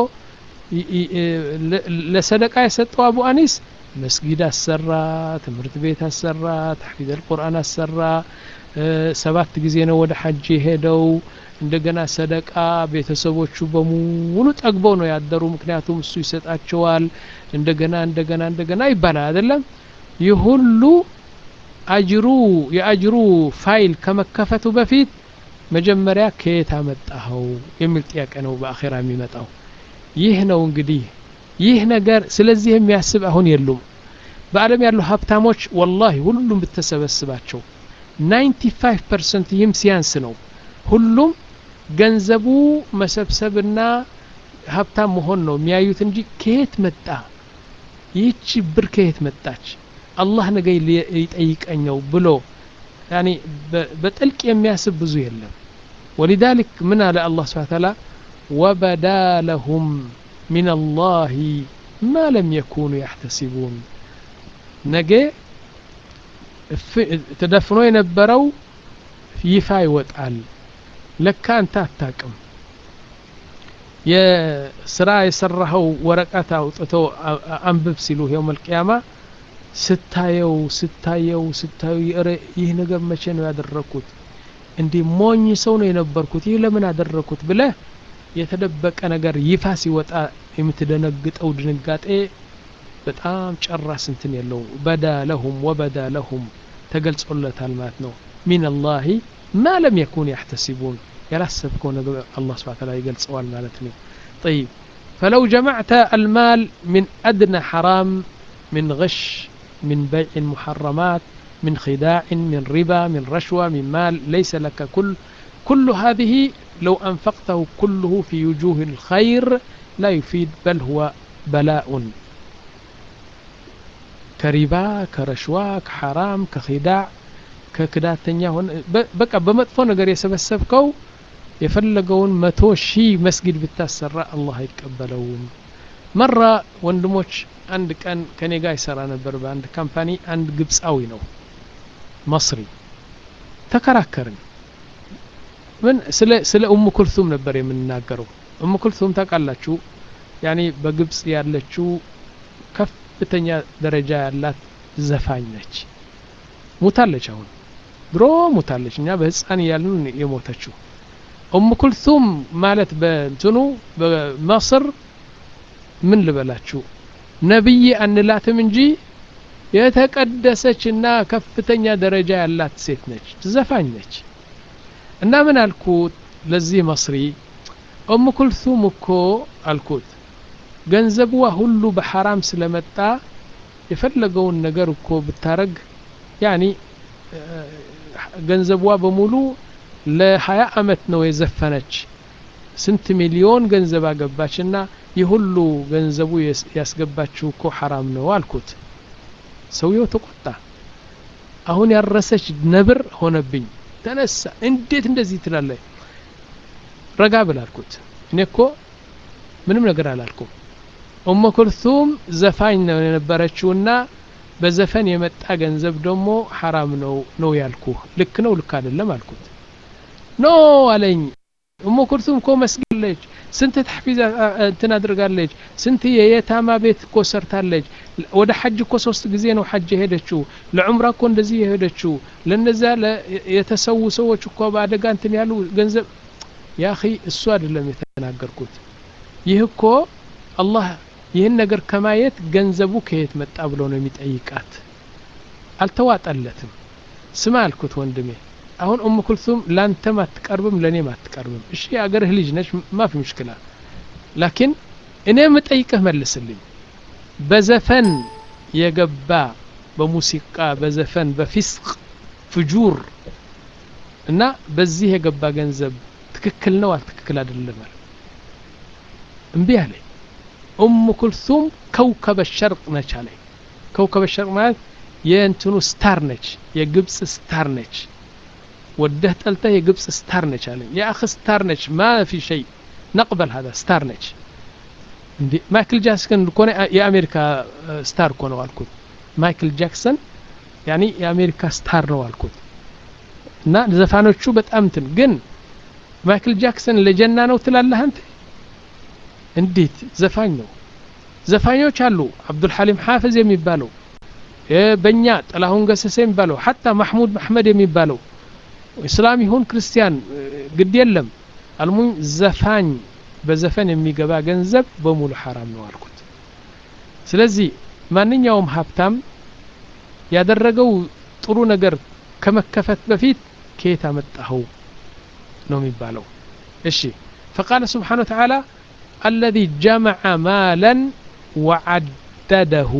Speaker 2: ለሰደቃ የሰጠው አቡ አኒስ መስጊድ አሰራ ትምህርት ቤት አሰራ ተሕፊዝ አልቁርአን አሰራ ሰባት ጊዜ ነው ወደ ሐጅ የሄደው እንደገና ሰደቃ ቤተሰቦቹ በሙሉ ጠግበው ነው ያደሩ ምክንያቱም እሱ ይሰጣቸዋል እንደገና እንደገና እንደገና ይባላል አይደለም ይህ ሁሉ አጅሩ የአጅሩ ፋይል ከመከፈቱ በፊት መጀመሪያ ከየት አመጣኸው የሚል ጥያቄ ነው በአኼራ የሚመጣው ይህ ነው እንግዲህ ይህ ነገር ስለዚህ የሚያስብ አሁን የሉም በአለም ያሉ ሀብታሞች ወላሂ ሁሉም ብተሰበስባቸው 95 ፐርሰንት ይህም ሲያንስ ነው ሁሉም ገንዘቡ መሰብሰብና ሀብታም መሆን ነው የሚያዩት እንጂ ከየት መጣ ይህቺ ብር ከየት መጣች አላህ ነገ ይጠይቀኘው ብሎ ያኒ በጥልቅ የሚያስብ ብዙ የለም ولذلك من على الله سبحانه وتعالى وبدا لهم من الله ما لم يكونوا يحتسبون ነገ ተደፍኖ የነበረው ይፋ ይወጣል ለካ አንተ አታቅም የስራ የሰራኸው ወረቀት አውጥቶ አንብብ ሲሉ የውም አልቅያማ ስታየው ስታየው ስታየው ይህ ነገር መቼ ነው ያደረግኩት እንዲህ ሞኝ ሰው ነው የነበርኩት ይህ ለምን አደረግኩት ብለህ የተደበቀ ነገር ይፋ ሲወጣ የምትደነግጠው ድንጋጤ በጣም ጨራስ እንትን የለው በዳ ለሁም ወበዳ ለሁም ተገልጾለታል ማለት ነው ሚን አላህ ማ ለም የኩን ያሕተሲቡን ያላሰብከው ነገር አላህ ስብሐ ተዓላ ይገልጸዋል ማለት ነው طيب فلو جمعت المال من أدنى حرام من غش من بيع محرمات من خداع من ربا من رشوة من مال ليس لك كل كل هذه لو أنفقته كله في وجوه الخير لا يفيد بل هو بلاء كربا كرشوة كحرام كخداع ከክዳተኛ ሆነ በቃ በመጥፎ ነገር የሰበሰብከው የፈለገውን መቶ ሺህ መስጊድ ብታሰራ አላህ አይቀበለውም መራ ወንድሞች አንድ ቀን ከኔ ጋር ይሰራ ነበር በአንድ ካምፓኒ አንድ ግብፃዊ ነው መስሪ ተከራከርን ምን ስለ ስለ ኡሙ ኩልቱም ነበር የምንናገረው ኡሙ ኩልቱም ታውቃላችሁ ያኔ በግብፅ ያለችው ከፍተኛ ደረጃ ያላት ዘፋኝ ነች ሙታለች አሁን ድሮ ሙታለች እኛ በህፃን እያልን የሞተችው ኡም ኩልቱም ማለት በእንትኑ በመስር ምን ልበላችሁ ነብይ አንላትም እንጂ የተቀደሰች እና ከፍተኛ ደረጃ ያላት ሴት ነች ዘፋኝ ነች እና ምን አልኩት ለዚህ መስሪ ኡም ኩልቱም እኮ አልኩት ገንዘብዋ ሁሉ በሐራም ስለመጣ የፈለገውን ነገር እኮ ብታረግ ያኒ ገንዘቧ በሙሉ ለሀያ አመት ነው የዘፈነች ስንት ሚሊዮን ገንዘብ አገባች እና የሁሉ ገንዘቡ ያስገባችው እኮ ሐራም ነው አልኩት ሰውየው ተቆጣ አሁን ያረሰች ነብር ሆነብኝ ተነሳ እንዴት እንደዚህ ትላለ ረጋ ብል አልኩት እኔ እኮ ምንም ነገር አላልኩም ኡመ ኩልቱም ዘፋኝ ነው የነበረችውና በዘፈን የመጣ ገንዘብ ደግሞ ሐራም ነው ነው ያልኩ ልክ ነው ልክ አይደለም አልኩት ኖ አለኝ እሞ ኩልቱም እኮ መስግለች ስንት ተሕፊዝ እንትን አድርጋለች ስንት የየታማ ቤት እኮ ሰርታለች ወደ ሐጅ እኮ ሶስት ጊዜ ነው ሐጅ የሄደችው ለዑምራ እኮ እንደዚህ የሄደችው ለነዛ የተሰዉ ሰዎች እኮ በአደጋ እንትን ያሉ ገንዘብ ያ እሱ አይደለም የተናገርኩት ይህ እኮ አላህ ይህን ነገር ከማየት ገንዘቡ ከየት መጣ ብሎ ነው የሚጠይቃት አልተዋጠለትም ስማ አልኩት ወንድሜ አሁን ኡም ኩልቱም ላንተም አትቀርብም ለእኔም አትቀርብም እሺ የአገርህ ልጅ ነች ማፊ ምሽክላ ላኪን እኔ የምጠይቅህ መልስልኝ በዘፈን የገባ በሙሲቃ በዘፈን በፊስቅ ፍጁር እና በዚህ የገባ ገንዘብ ትክክል ነው አልትክክል አይደለም አለ እምቢ አለ ኡሙ ኩልሱም ከውከበ ሸርቅ ነች አለ ከውከበ ሸርቅ ማለት የእንትኑ ስታር ነች የግብፅ ስታር ነች ወደህ ጠልተህ የግብፅ ስታር ነች አለ የአኽ ስታር ነች ማ ፊ ሸይ ነቅበል ሀዛ ስታር ነች እንዴ ማይክል ጃክሰን ኮነ የአሜሪካ ስታር እኮ ነው አልኩት ማይክል ጃክሰን ያኒ የአሜሪካ ስታር ነው አልኩት እና ዘፋኖቹ በጣም እንትን ግን ማይክል ጃክሰን ለጀና ነው ትላለህ አንተ እንዴት ዘፋኝ ነው ዘፋኞች አሉ አብዱልሐሊም ሐፍዝ የሚባለው በእኛ ጥላሁን ገሰሰ የሚባለው ሐታ ማሕሙድ ማሕመድ የሚባለው እስላም ይሁን ክርስቲያን ግድ የለም አልሙኝ ዘፋኝ በዘፈን የሚገባ ገንዘብ በሙሉ ሐራም ነው አልኩት ስለዚህ ማንኛውም ሀብታም ያደረገው ጥሩ ነገር ከመከፈት በፊት ከየት አመጣኸው ነው የሚባለው እሺ ፈቃለ ስብሓን ወተዓላ አለዚ ጀመዐ ማለን ወዓደደሁ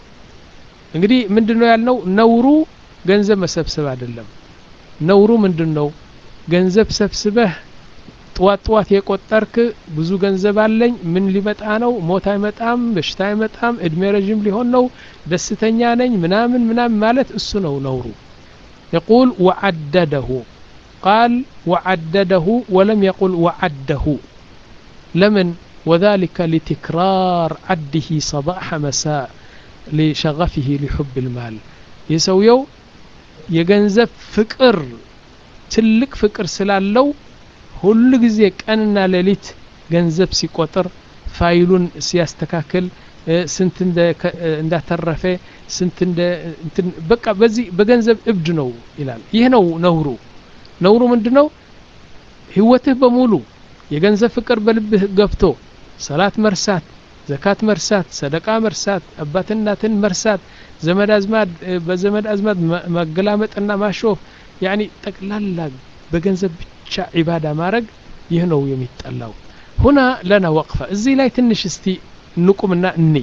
Speaker 2: እንግዲህ ምንድን ነው ያልነው ነውሩ ገንዘብ መሰብሰብ አይደለም ነውሩ ምንድን ነው ገንዘብ ሰብስበህ ጥዋት ጥዋት የቆጠርክ ብዙ ገንዘብ አለኝ ምን ሊመጣ ነው ሞት አይመጣም በሽታ አይመጣም እድሜ ረዥም ሊሆን ነው ደስተኛ ነኝ ምናምን ምናምን ማለት እሱ ነው ነውሩ يقول وعدده قال وعدده ولم يقل وعده لمن وذلك لتكرار عده صباح مساء لشغفه لحب المال يسويو يجنزب فكر تلك فكر سلالو ሁሉ ጊዜ ቀንና ሌሊት ገንዘብ ሲቆጥር ፋይሉን ሲያስተካክል ስንት እንዳተረፈ ስንት በቃ በዚህ በገንዘብ እብድ ነው ይላል ይህ ነው ነውሩ ነውሩ ምንድ ነው ህይወትህ በሙሉ የገንዘብ ፍቅር በልብህ ገብቶ ሰላት መርሳት ዘካት መርሳት ሰደቃ መርሳት አባት እናትን መርሳት ዘመድ አዝማድ በዘመድ አዝማድ መገላመጥና ማሾፍ ያኒ ጠቅላላ በገንዘብ ብቻ ዒባዳ ማድረግ ይህ ነው የሚጠላው ሁና ለና ወቅፈ እዚህ ላይ ትንሽ እስቲ ንቁምና እንይ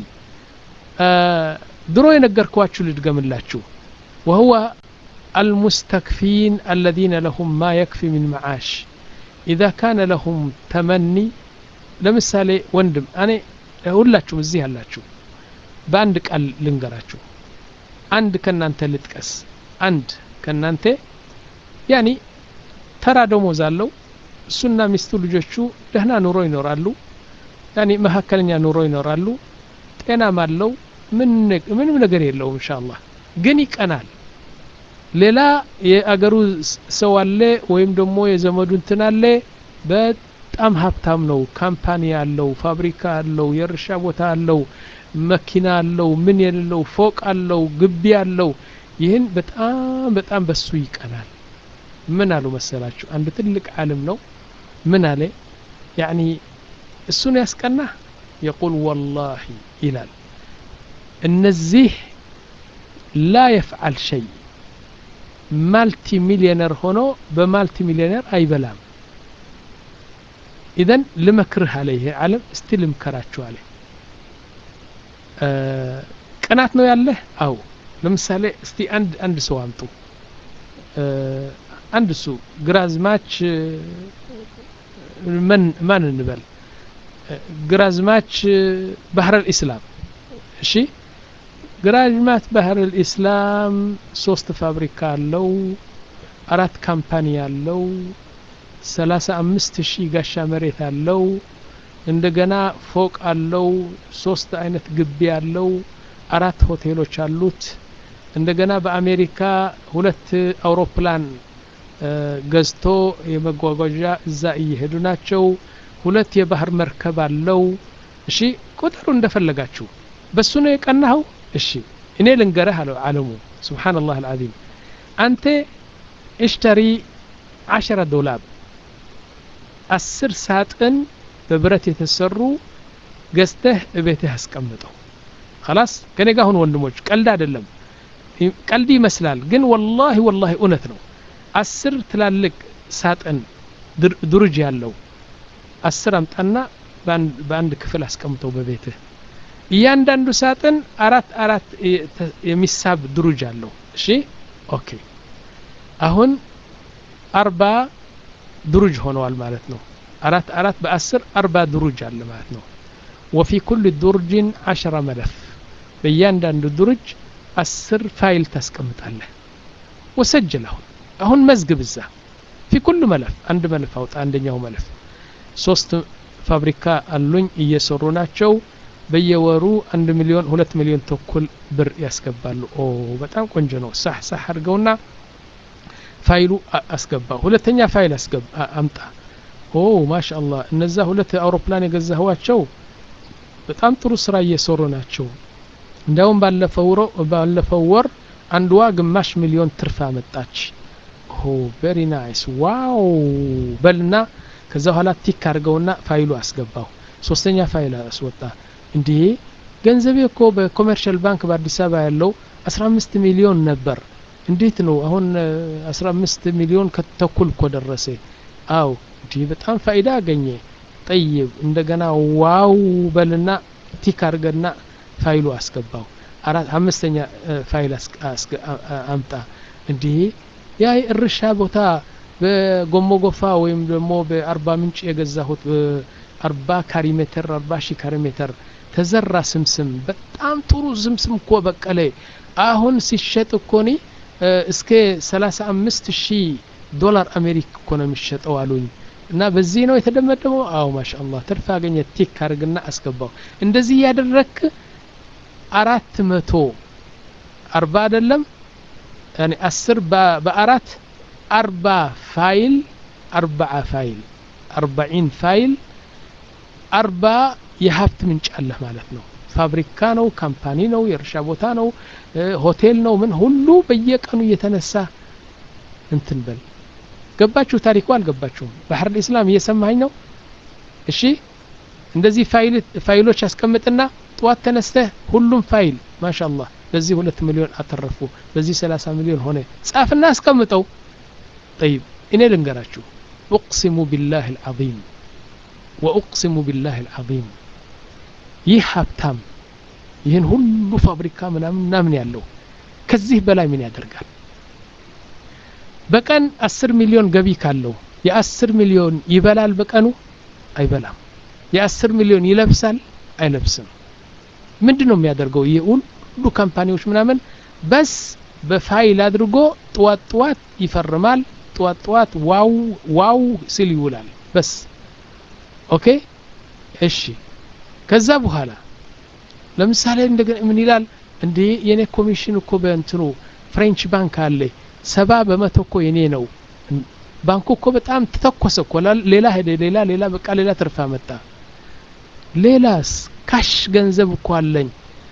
Speaker 2: ድሮ የነገርኳችሁ ልድገምላችሁ وهو المستكفين الذين لهم ما يكفي من معاش إذا كان لهم تمني ለምሳሌ ወንድም እኔ ሁላችሁም እዚህ ያላችሁ በአንድ ቃል ልንገራችሁ አንድ ከናንተ ልጥቀስ አንድ ከናንተ ያኒ ተራ ደሞዝ አለው እሱና ሚስቱ ልጆቹ ደህና ኑሮ ይኖራሉ ያኒ መካከለኛ ኑሮ ይኖራሉ ጤናም አለው ምንም ነገር የለውም እንሻአላህ ግን ይቀናል ሌላ የአገሩ ሰው አለ ወይም ደግሞ የዘመዱ እንትን አለ በጣም ሀብታም ነው ካምፓኒ አለው ፋብሪካ አለው የእርሻ ቦታ አለው መኪና አለው ምን የሌለው ፎቅ አለው ግቢ አለው ይህን በጣም በጣም በሱ ይቀናል ምን አሉ መሰላችሁ አንድ ትልቅ ዓለም ነው ምን አለ ያኒ እሱን ያስቀና የቁል ወላሂ ይላል እነዚህ ላ የፍዓል ሸይ ማልቲ ሚሊዮነር ሆኖ በማልቲ ሚሊዮነር አይበላም ኢዘን ልመክርህ አለ ይሄ ዓለም እስቲ ልምከራችሁ አለ ቅናት ነው ያለህ አው ለምሳሌ እስቲ አንድ አንድ ሰው አምጡ አንድ እሱ ግራዝማች ምን ማን እንበል ግራዝማች ባህረ ልእስላም እሺ ግራዝማች ባህረ ልእስላም ሶስት ፋብሪካ አለው አራት ካምፓኒ አለው ሰላሳ አምስት ሺህ ጋሻ መሬት አለው እንደገና ፎቅ አለው ሶስት አይነት ግቢ አለው አራት ሆቴሎች አሉት እንደገና በአሜሪካ ሁለት አውሮፕላን ገዝቶ የመጓጓዣ እዛ እየሄዱ ናቸው ሁለት የባህር መርከብ አለው እሺ ቁጥሩ እንደፈለጋችሁ በሱ ነው የቀናኸው እሺ እኔ ልንገረህ አለው አለሙ ስብሓንላህ አልዓዚም አንተ እሽተሪ ዓሸረ ዶላር አስር ሳጥን በብረት የተሰሩ ገዝተህ እቤትህ አስቀምጠው خلاص ከኔ ጋር ሁን ወንድሞች ቀልድ አይደለም ቀልድ ይመስላል ግን ወላሂ ወላሂ እውነት ነው አስር ትላልቅ ሳጥን ድርጅ ያለው አስር አምጣና በአንድ ክፍል አስቀምጠው በቤትህ እያንዳንዱ ሳጥን አራት አራት የሚሳብ ድሩጅ አለው እሺ ኦኬ አሁን አርባ ድሩጅ ሆነዋል ማለት ነው አራት አራት በአስር አርባ ድሩጅ አለ ማለት ነው ወፊ ኩል ዱርጅን አሽረ መለፍ በእያንዳንዱ ድሩጅ አስር ፋይል ታስቀምጣለህ ወሰጅል አሁን አሁን መዝግብ እዛ ፊ ኩሉ መለፍ አንድ መለፍ አውጣ አንደኛው መለፍ ሶስት ፋብሪካ አሉኝ እየሰሩ ናቸው በየወሩ አንድ ሚሊዮን ሁለት ሚሊዮን ተኩል ብር ያስገባሉ ኦ በጣም ቆንጆ ነው ሳህ ሳህ አድርገውና ፋይሉ አስገባ ሁለተኛ ፋይል አስገባ አምጣ ኦ ማሻአላህ እነዛ ሁለት አውሮፕላን የገዛህዋቸው በጣም ጥሩ ስራ እየሰሩ ናቸው እንዲያውም ባለፈው ወር አንድዋ ግማሽ ሚሊዮን ትርፍ አመጣች ኦ ቬሪ ናይስ ዋው በልና ከዛ በኋላ ቲክ አድርገውና ፋይሉ አስገባው ሶስተኛ ፋይል አስወጣ እንዴ ገንዘቤ እኮ በኮሜርሻል ባንክ በአዲስ አበባ ያለው 15 ሚሊዮን ነበር እንዴት ነው አሁን 15 ሚሊዮን ከተኩል እኮ ደረሰ አው እንዲህ በጣም ፋይዳ አገኘ ጠይብ እንደገና ዋው በልና ቲክ አድርገና ፋይሉ አስገባው አራት አምስተኛ ፋይል አምጣ እንዲህ ያ የእርሻ ቦታ በጎሞ ጎፋ ወይም ደግሞ በአርባ ምንጭ የገዛሁት አርባ ካሪ ሜትር አርባ ሺህ ካሪ ሜትር ተዘራ ስምስም በጣም ጥሩ ስምስም እኮ በቀለ አሁን ሲሸጥ እኮ ኒ እስከ ሰላሳ አምስት ሺህ ዶላር አሜሪክ እኮ ነው የሚሸጠው አሉኝ እና በዚህ ነው የተደመደመው አዎ ማሻአላህ ትርፍ አገኘ ቲክ አድርግና አስገባው እንደዚህ እያደረክ አራት መቶ አርባ አይደለም ያኔ አስር በአራት አርባ ፋይል አርባዓ ፋይል አርባዒን ፋይል አርባ የሀብት ምንጭ አለህ ማለት ነው ፋብሪካ ነው ካምፓኒ ነው የእርሻ ቦታ ነው ሆቴል ነው ምን ሁሉ በየቀኑ እየተነሳ እንትን በል ገባችሁ ታሪኩ አልገባችሁም ባህር ልእስላም እየሰማኝ ነው እሺ እንደዚህ ፋይሎች አስቀምጥና ጠዋት ተነስተህ ሁሉም ፋይል ማሻአላህ በዚህ ሁለት ሚሊዮን አተረፉ በዚህ ሰላሳ ሚሊዮን ሆነ ጻፍና አስቀምጠው ጠይብ እኔ ልንገራችሁ ኡቅሲሙ ቢላህ አልዓዚም ወኡቅሲሙ ቢላህ አልዓዚም ይህ ሀብታም ይህን ሁሉ ፋብሪካ ምናምን ምናምን ያለው ከዚህ በላይ ምን ያደርጋል በቀን አስር ሚሊዮን ገቢ ካለው የአስር ሚሊዮን ይበላል በቀኑ አይበላም የአስር ሚሊዮን ይለብሳል አይለብስም ምንድን ነው የሚያደርገው ይህ ሁሉ ካምፓኒዎች ምናምን በስ በፋይል አድርጎ ጥዋት ጥዋት ይፈርማል ጥዋት ጥዋት ዋው ዋው ሲል ይውላል በስ ኦኬ እሺ ከዛ በኋላ ለምሳሌ እንደገና ምን ይላል እንዴ የኔ ኮሚሽን እኮ በእንትኑ ፍሬንች ባንክ አለ ሰባ በመቶ እኮ የኔ ነው ባንኩ እኮ በጣም ተተኮሰ እኮ ሌላ ሄደ ሌላ ሌላ በቃ ሌላ ትርፍ አመጣ ሌላስ ካሽ ገንዘብ እኮ አለኝ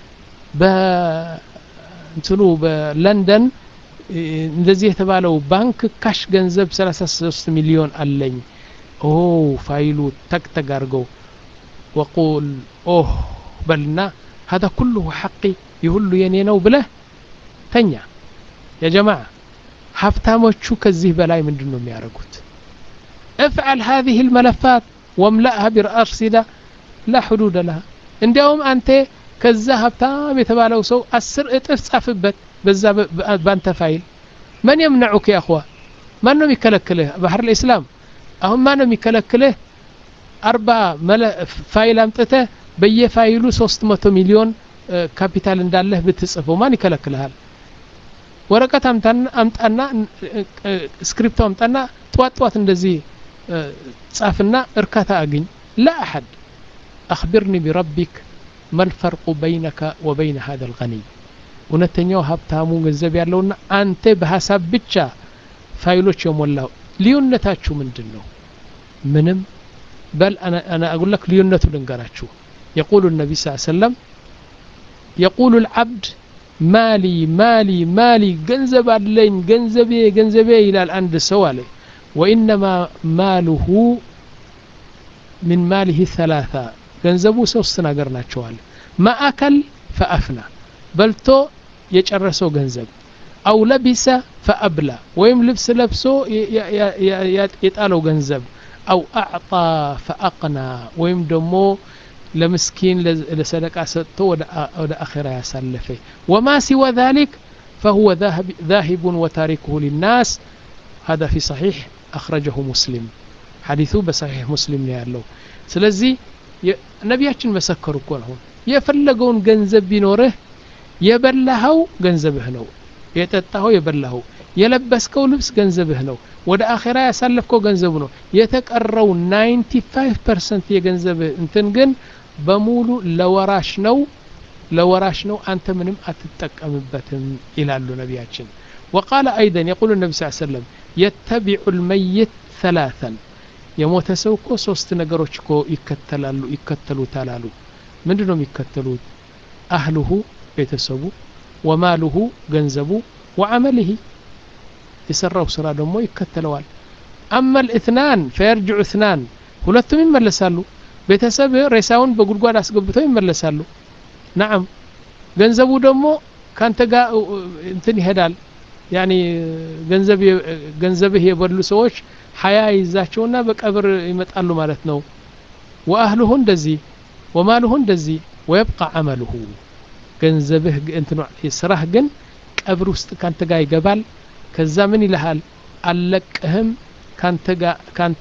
Speaker 2: በእንትኑ በለንደን እንደዚህ የተባለው ባንክ ካሽ ገንዘብ 33 ሚሊዮን አለኝ ኦ ፋይሉ ተክተግ አድርገው ወቁል ኦህ በልና هذا كله حقي يهሉ የኔ ነው ብለህ ተኛ يا جماعة ሀብታሞቹ ከዚህ በላይ ምንድን ነው የሚያደርጉት افعل هذه الملفات واملأها بالأرصدة لا حدود لها እንዲያውም አንተ ከዛ ሀብታም የተባለው ሰው አስር እጥፍ ጻፍበት በዛ ባንተ ፋይል መን የምነዑክ ያ አኽዋ ማን ነው የሚከለክልህ ባህር ልእስላም አሁን ማን ነው የሚከለክልህ አርባ ፋይል አምጥተህ በየፋይሉ ሶስት መቶ ሚሊዮን ካፒታል እንዳለህ ብትጽፈው ማን ይከለክልሃል ወረቀት አምጣና ስክሪፕቶ አምጣና ጥዋት ጥዋት እንደዚህ ጻፍና እርካታ አግኝ ላ አሐድ አክቢርኒ ቢረቢክ መልፈርቁ በይነከ ወበይነ ሀደ ልገኒይ እውነተኛው ሀብታሙ ገንዘብ ያለውና አንተ በሀሳብ ብቻ ፋይሎች የሞላው ልዩነታችሁ ምንድን ነው ምንም በል አና አቁል ለክ ልዩነቱ ልንገራችሁ የቁሉ ነቢ ስ ሰለም የቁሉ ልዓብድ ማሊ ማሊ ማሊ ገንዘብ አለኝ ገንዘቤ ገንዘቤ ይላል አንድ ሰው አለ ወኢነማ ማሉሁ ምን ማሊህ ሰላታ ገንዘቡ ሶስት ነገር ናቸዋል ማአከል ፈአፍና በልቶ የጨረሰው ገንዘብ አው ለቢሰ ፈአብላ ወይም ልብስ ለብሶ የጣለው ገንዘብ አው አዕጣ ፈአቅና ወይም ደግሞ ለምስኪን ለሰደቃ ሰጥቶ ወደ አኼራ ያሳለፈ ወማ ሲወ ذلك فهو ذاهب وتاركه للناس هذا في صحيح أخرجه مسلم حديثه بصحيح مسلم ያለው ስለዚህ ነቢያችን መሰከሩ እኮ ነው የፈለገውን ገንዘብ ቢኖርህ የበላኸው ገንዘብህ ነው የጠጣኸው የበላኸው የለበስከው ልብስ ገንዘብህ ነው ወደ አኼራ ያሳለፍከው ገንዘቡ ነው የተቀረው 95 ፐርሰንት የገንዘብህ እንትን ግን በሙሉ ለወራሽ ነው ለወራሽ ነው አንተ ምንም አትጠቀምበትም ይላሉ ነቢያችን وقال أيضا يقول النبي صلى الله عليه وسلم يتبع الميت ثلاثا የሞተ ሰው እኮ ሶስት ነገሮች እኮ ይከተላሉ ይከተሉታል አሉ ምንድን ነው የሚከተሉት አህልሁ ቤተሰቡ ወማልሁ ገንዘቡ ወዓመልህ የሰራው ስራ ደግሞ ይከተለዋል አመ ልእትናን ፈየርጅዑ እትናን ሁለቱም ይመለሳሉ ቤተሰብ ሬሳውን በጉድጓድ አስገብተው ይመለሳሉ ናዓም ገንዘቡ ደግሞ ካንተ ጋር እንትን ይሄዳል ያኒ ገንዘብህ የበሉ ሰዎች ሀያ ይዛቸውና በቀብር ይመጣሉ ማለት ነው ወአህልሁ እንደዚህ ወማልሁ እንደዚህ ወየብቃ አመልሁ ገንዘብህ እንትኑ ስራህ ግን ቀብር ውስጥ ካንተ ጋር ይገባል ከዛ ምን ይልሃል አልለቅህም ካንተ ጋር ካንተ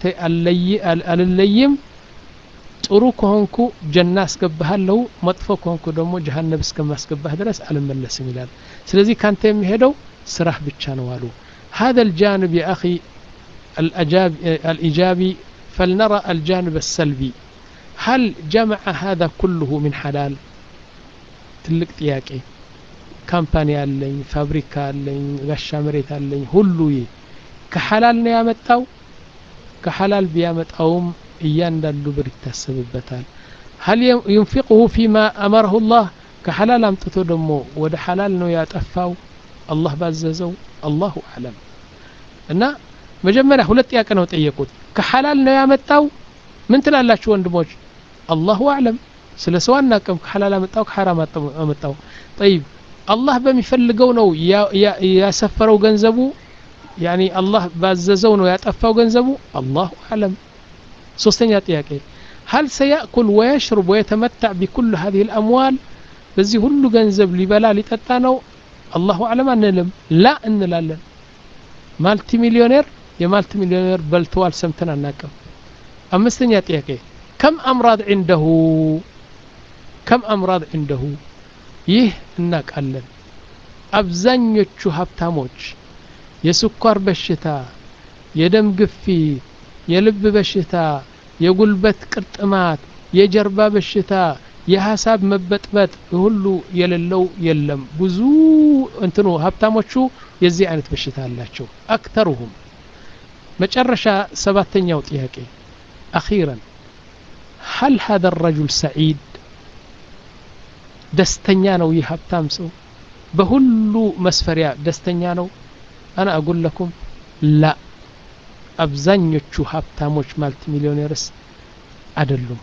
Speaker 2: አልለይም ጥሩ ከሆንኩ ጀና አስገባሃለሁ መጥፎ ከሆንኩ ደግሞ ጀሃነብ እስከማስገባህ ድረስ አልመለስም ይላል ስለዚህ ካንተ የሚሄደው ስራህ ብቻ ነው አሉ هذا الجانب يا أخي الأجاب الإيجابي فلنرى الجانب السلبي هل جمع هذا كله من حلال ትልቅ ጥያቄ ካምፓኒ አለኝ ፋብሪካ አለኝ ጋሻ መሬት አለኝ ሁሉ ከሐላል ነው ያመጣው ከሐላል ቢያመጣውም እያንዳንዱ ብር ይታሰብበታል هل ينفقه فيما أمره الله كحلال አምጥቶ ደግሞ ወደ ሐላል ነው ያጠፋው አላህ ባዘዘው አላሁ አለም እና መጀመሪያ ሁለት ጥያቄ ነው ጠየቁት ከሐላል ነው ያመጣው ምን ትላላችሁ ወንድሞች አላሁ አለም ስለ ሰው አናቅም ከሐላል አመጣው ከሐራም አመጣው ጠይብ አላህ በሚፈልገው ነው ያሰፈረው ገንዘቡ ያኒ አላህ ባዘዘው ነው ያጠፋው ገንዘቡ አላሁ አለም ሶስተኛ ጥያቄ هل سيأكل ويشرب ويتمتع بكل هذه الأموال በዚህ ሁሉ ገንዘብ ሊበላ ሊጠጣ ነው አላሁ አለም አንልም ላ እንላለን ማልቲ ሚሊዮኔር የማልቲ ሚሊዮኔር በልተዋል ሰምተን አናቅም አምስተኛ ጥያቄ ከም አምራድ ዒንደሁ ከም አምራድ ዒንደሁ ይህ እናቃለን አብዛኞቹ ሀብታሞች የስኳር በሽታ የደም ግፊት የልብ በሽታ የጉልበት ቅርጥማት የጀርባ በሽታ የሀሳብ መበጥበጥ ሁሉ የሌለው የለም ብዙ እንትኑ ሀብታሞቹ የዚህ አይነት በሽታ አላቸው አክተሩሁም መጨረሻ ሰባተኛው ጥያቄ አኺረን هل هذا الرجل سعيد ደስተኛ ነው ይህ ሀብታም ሰው በሁሉ መስፈሪያ ደስተኛ ነው አና አጉል ለኩም ላ አብዛኞቹ ሀብታሞች ማልቲ ሚሊዮኔርስ አደሉም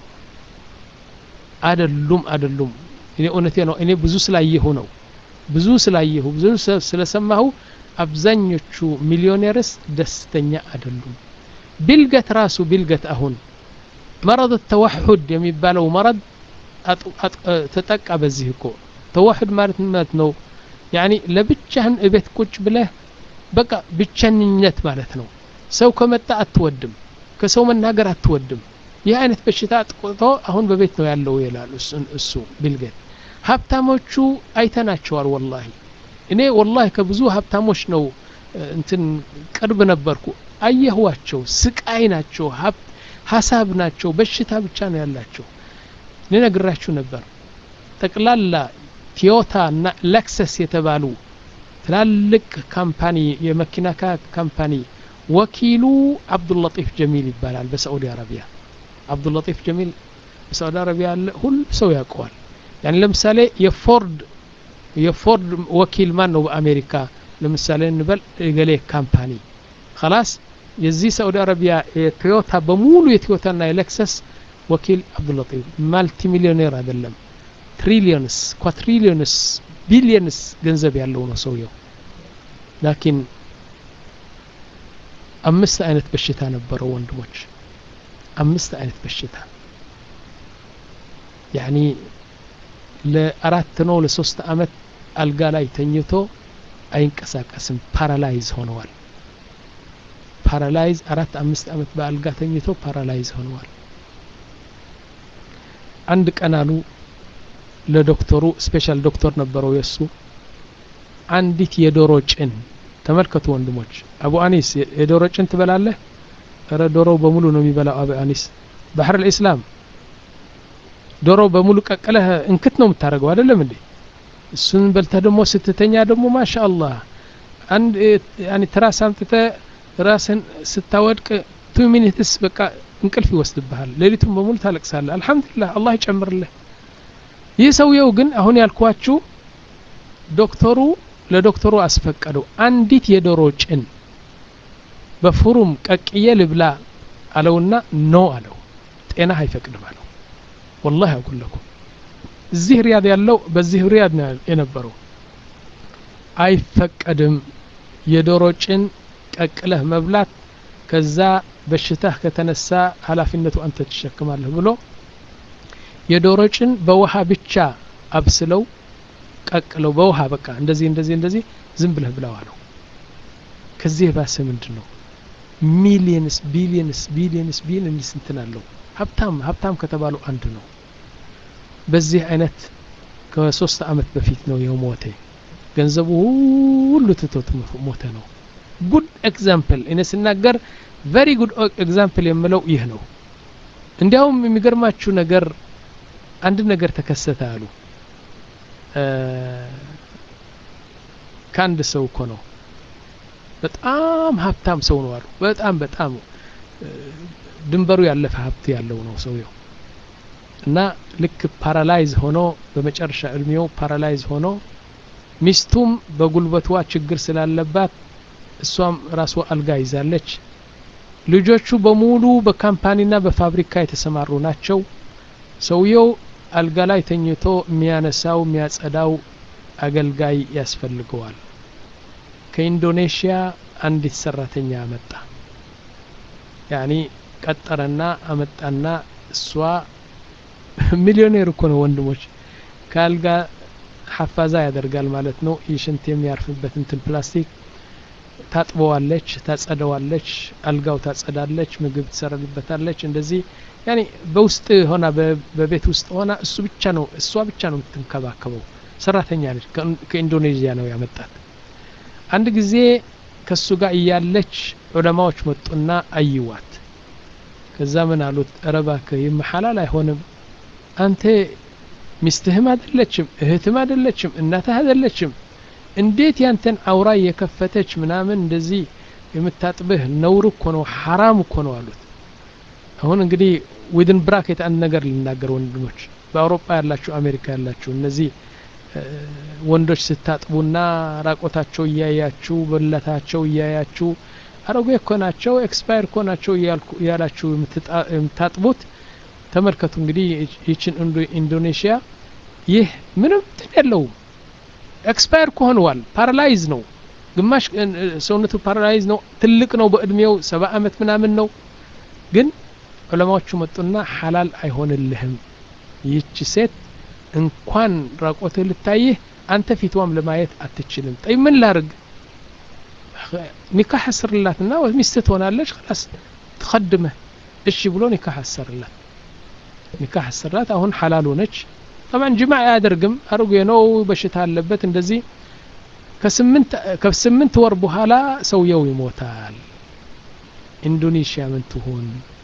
Speaker 2: አደሉም አደሉም እኔ እውነቴ ነው እኔ ብዙ ስላየሁ ነው ብዙ ስላየሁ ብዙ ስለሰማሁ አብዛኞቹ ሚሊዮኔርስ ደስተኛ አደሉም ቢልገት ራሱ ቢልገት አሁን መረድ ተዋሑድ የሚባለው መረድ ተጠቃ በዚህ እኮ ተዋሑድ ማለት ማለት ነው ያኒ ለብቻህን እቤት ቁጭ ብለህ በቃ ብቸኝነት ማለት ነው ሰው ከመጣ አትወድም ከሰው መናገር አትወድም ይህ አይነት በሽታ አጥቆቶ አሁን በቤት ነው ያለው ይላል እሱ ቢልጌት ሀብታሞቹ አይተናቸዋል ወላሂ እኔ ወላሂ ከብዙ ሀብታሞች ነው እንትን ቅርብ ነበርኩ አየህዋቸው ስቃይ ናቸው ሀሳብ ናቸው በሽታ ብቻ ነው ያላቸው ልነግራችሁ ነበር ጠቅላላ ቲዮታ እና ለክሰስ የተባሉ ትላልቅ ካምፓኒ የመኪና ካምፓኒ ወኪሉ አብዱላጢፍ ጀሚል ይባላል በሳዑዲ አረቢያ አብዱላጢፍ ጀሚል በሳዑዲ አረቢያ ያለ ሁሉ ሰው ያውቀዋል ያን ለምሳሌ የፎርድ የፎርድ ወኪል ማን ነው በአሜሪካ ለምሳሌ እንበል ገሌ ካምፓኒ خلاص የዚህ ሳዑዲ አረቢያ የቶዮታ በሙሉ የቶዮታና የሌክሰስ ወኪል አብዱላጢፍ ማልቲ ሚሊዮኔር አይደለም ትሪሊዮንስ ኳትሪሊዮንስ ቢሊየንስ ገንዘብ ያለው ነው ሰውየው ላኪን አምስት አይነት በሽታ ነበረው ወንድሞች አምስት አይነት በሽታ ያኒ ለአራት ነው ለሶስት አመት አልጋ ላይ ተኝቶ አይንቀሳቀስም ፓራላይዝ ሆነዋል ፓራላይዝ አራት አምስት ዓመት በአልጋ ተኝቶ ፓራላይዝ ሆነዋል አንድ ቀን አሉ ለዶክተሩ ስፔሻል ዶክተር ነበረው የእሱ አንዲት የዶሮ ጭን ተመልከቱ ወንድሞች አቡ አኒስ የዶሮ ጭን ትበላለህ ረ ዶሮው በሙሉ ነው የሚበላው አቡ አኒስ ባህር ልእስላም ዶሮ በሙሉ ቀቅለህ እንክት ነው የምታደርገው አይደለም እንዴ እሱን በልተህ ደግሞ ስትተኛ ደግሞ ማሻ አላህ አንድ ያኒ ትራስ አምጥተህ ራስን ስታወድቅ ቱ ሚኒትስ በቃ እንቅልፍ ይወስድብሃል ሌሊቱን በሙሉ ታለቅሳለህ አልሐምዱሊላህ አላህ ይጨምርልህ ይህ ሰውየው ግን አሁን ያልኳችሁ ዶክተሩ ለዶክተሩ አስፈቀደው አንዲት የዶሮ ጭን በፍሩም ቀቅዬ ልብላ አለውና ኖ አለው ጤና አይፈቅድም አለው ወላሂ አቁለኩም እዚህ ሪያድ ያለው በዚህ ሪያድ ነው የነበረው አይፈቀድም የዶሮ ጭን ቀቅለህ መብላት ከዛ በሽታህ ከተነሳ ኃላፊነቱ አንተ ትሸክማለህ ብሎ የዶሮ ጭን በውሃ ብቻ አብስለው ቀቅለው በውሃ በቃ እንደዚህ እንደዚህ እንደዚህ ዝም ብለህ ብላው አለው ከዚህ የባሰ ምንድን ነው ሚሊየንስ ቢሊየንስ ቢሊየንስ ቢሊየንስ እንትን አለው ሀብታም ሀብታም ከተባሉ አንዱ ነው በዚህ አይነት ከሶስት አመት በፊት ነው የሞተ ገንዘቡ ሁሉ ትቶት ሞተ ነው ጉድ ኤግዛምፕል እኔ ስናገር ቨሪ ጉድ ኤግዛምፕል የምለው ይህ ነው እንዲያውም የሚገርማችሁ ነገር አንድ ነገር ተከሰተ አሉ ከአንድ ሰው እኮ ነው በጣም ሀብታም ሰው ነው አሉ በጣም በጣም ድንበሩ ያለፈ ሀብት ያለው ነው ሰውየው እና ልክ ፓራላይዝ ሆኖ በመጨረሻ እድሜው ፓራላይዝ ሆኖ ሚስቱም በጉልበቷ ችግር ስላለባት እሷም ራሷ አልጋ ይዛለች ልጆቹ በሙሉ በካምፓኒና በፋብሪካ የተሰማሩ ናቸው ሰውየው አልጋ ላይ ተኝቶ የሚያነሳው የሚያጸዳው አገልጋይ ያስፈልገዋል ከኢንዶኔሽያ አንዲት ሰራተኛ አመጣ ያኒ ቀጠረና አመጣና እሷ ሚሊዮኔር እኮ ነው ወንድሞች ከአልጋ ሐፋዛ ያደርጋል ማለት ነው ይሽንት የሚያርፍበት እንትን ፕላስቲክ ታጥበዋለች ታጸደዋለች አልጋው ታጸዳለች ምግብ ትሰራልበታለች እንደዚህ ያኔ በውስጥ ሆና በቤት ውስጥ ሆና እሱ ብቻ ነው እሷ ብቻ ነው የምትንከባከበው ሰራተኛ ነች ከኢንዶኔዥያ ነው ያመጣት አንድ ጊዜ ከሱ ጋር እያለች ዑለማዎች መጡና አይዋት ከዛ ምን አሉት እረባክህ ይህ ሐላል አይሆንም አንተ ሚስትህም አይደለችም እህትም አይደለችም እናትህ አይደለችም እንዴት ያንተን አውራ የከፈተች ምናምን እንደዚህ የምታጥብህ ነውር እኮ ነው ሐራም እኮ ነው አሉት አሁን እንግዲህ ዊድን ብራኬት አንድ ነገር ልናገር ወንድሞች በአውሮፓ ያላችሁ አሜሪካ ያላችሁ እነዚህ ወንዶች ስታጥቡና ራቆታቸው እያያችሁ በለታቸው እያያችሁ አረጎ እኮ ናቸው ኤክስፓየር እኮ ናቸው እያላችሁ የምታጥቡት ተመልከቱ እንግዲህ ይችን ኢንዶኔሽያ ይህ ምንም ትን የለውም ኤክስፓየር እኮ ሆነዋል ፓራላይዝ ነው ግማሽ ሰውነቱ ፓራላይዝ ነው ትልቅ ነው በእድሜው ሰባ አመት ምናምን ነው ግን ዑለማዎቹ መጡና ሐላል አይሆንልህም ይህች ሴት እንኳን ራቆትህ ልታይህ አንተ ፊትዋም ለማየት አትችልም ጠይ ምን ላርግ ኒካህ አስርላትና ሚስትህ ትሆናለች ላስ ትኸድመህ እሺ ብሎ ኒካህ አሰርላት ኒካህ አሰራት አሁን ሐላል ሆነች ጠማን ጅማ አያደርግም አርጎ ነው በሽታ አለበት እንደዚህ ከስምንት ወር በኋላ ሰውየው ይሞታል ኢንዶኔሽያ ምን ትሆን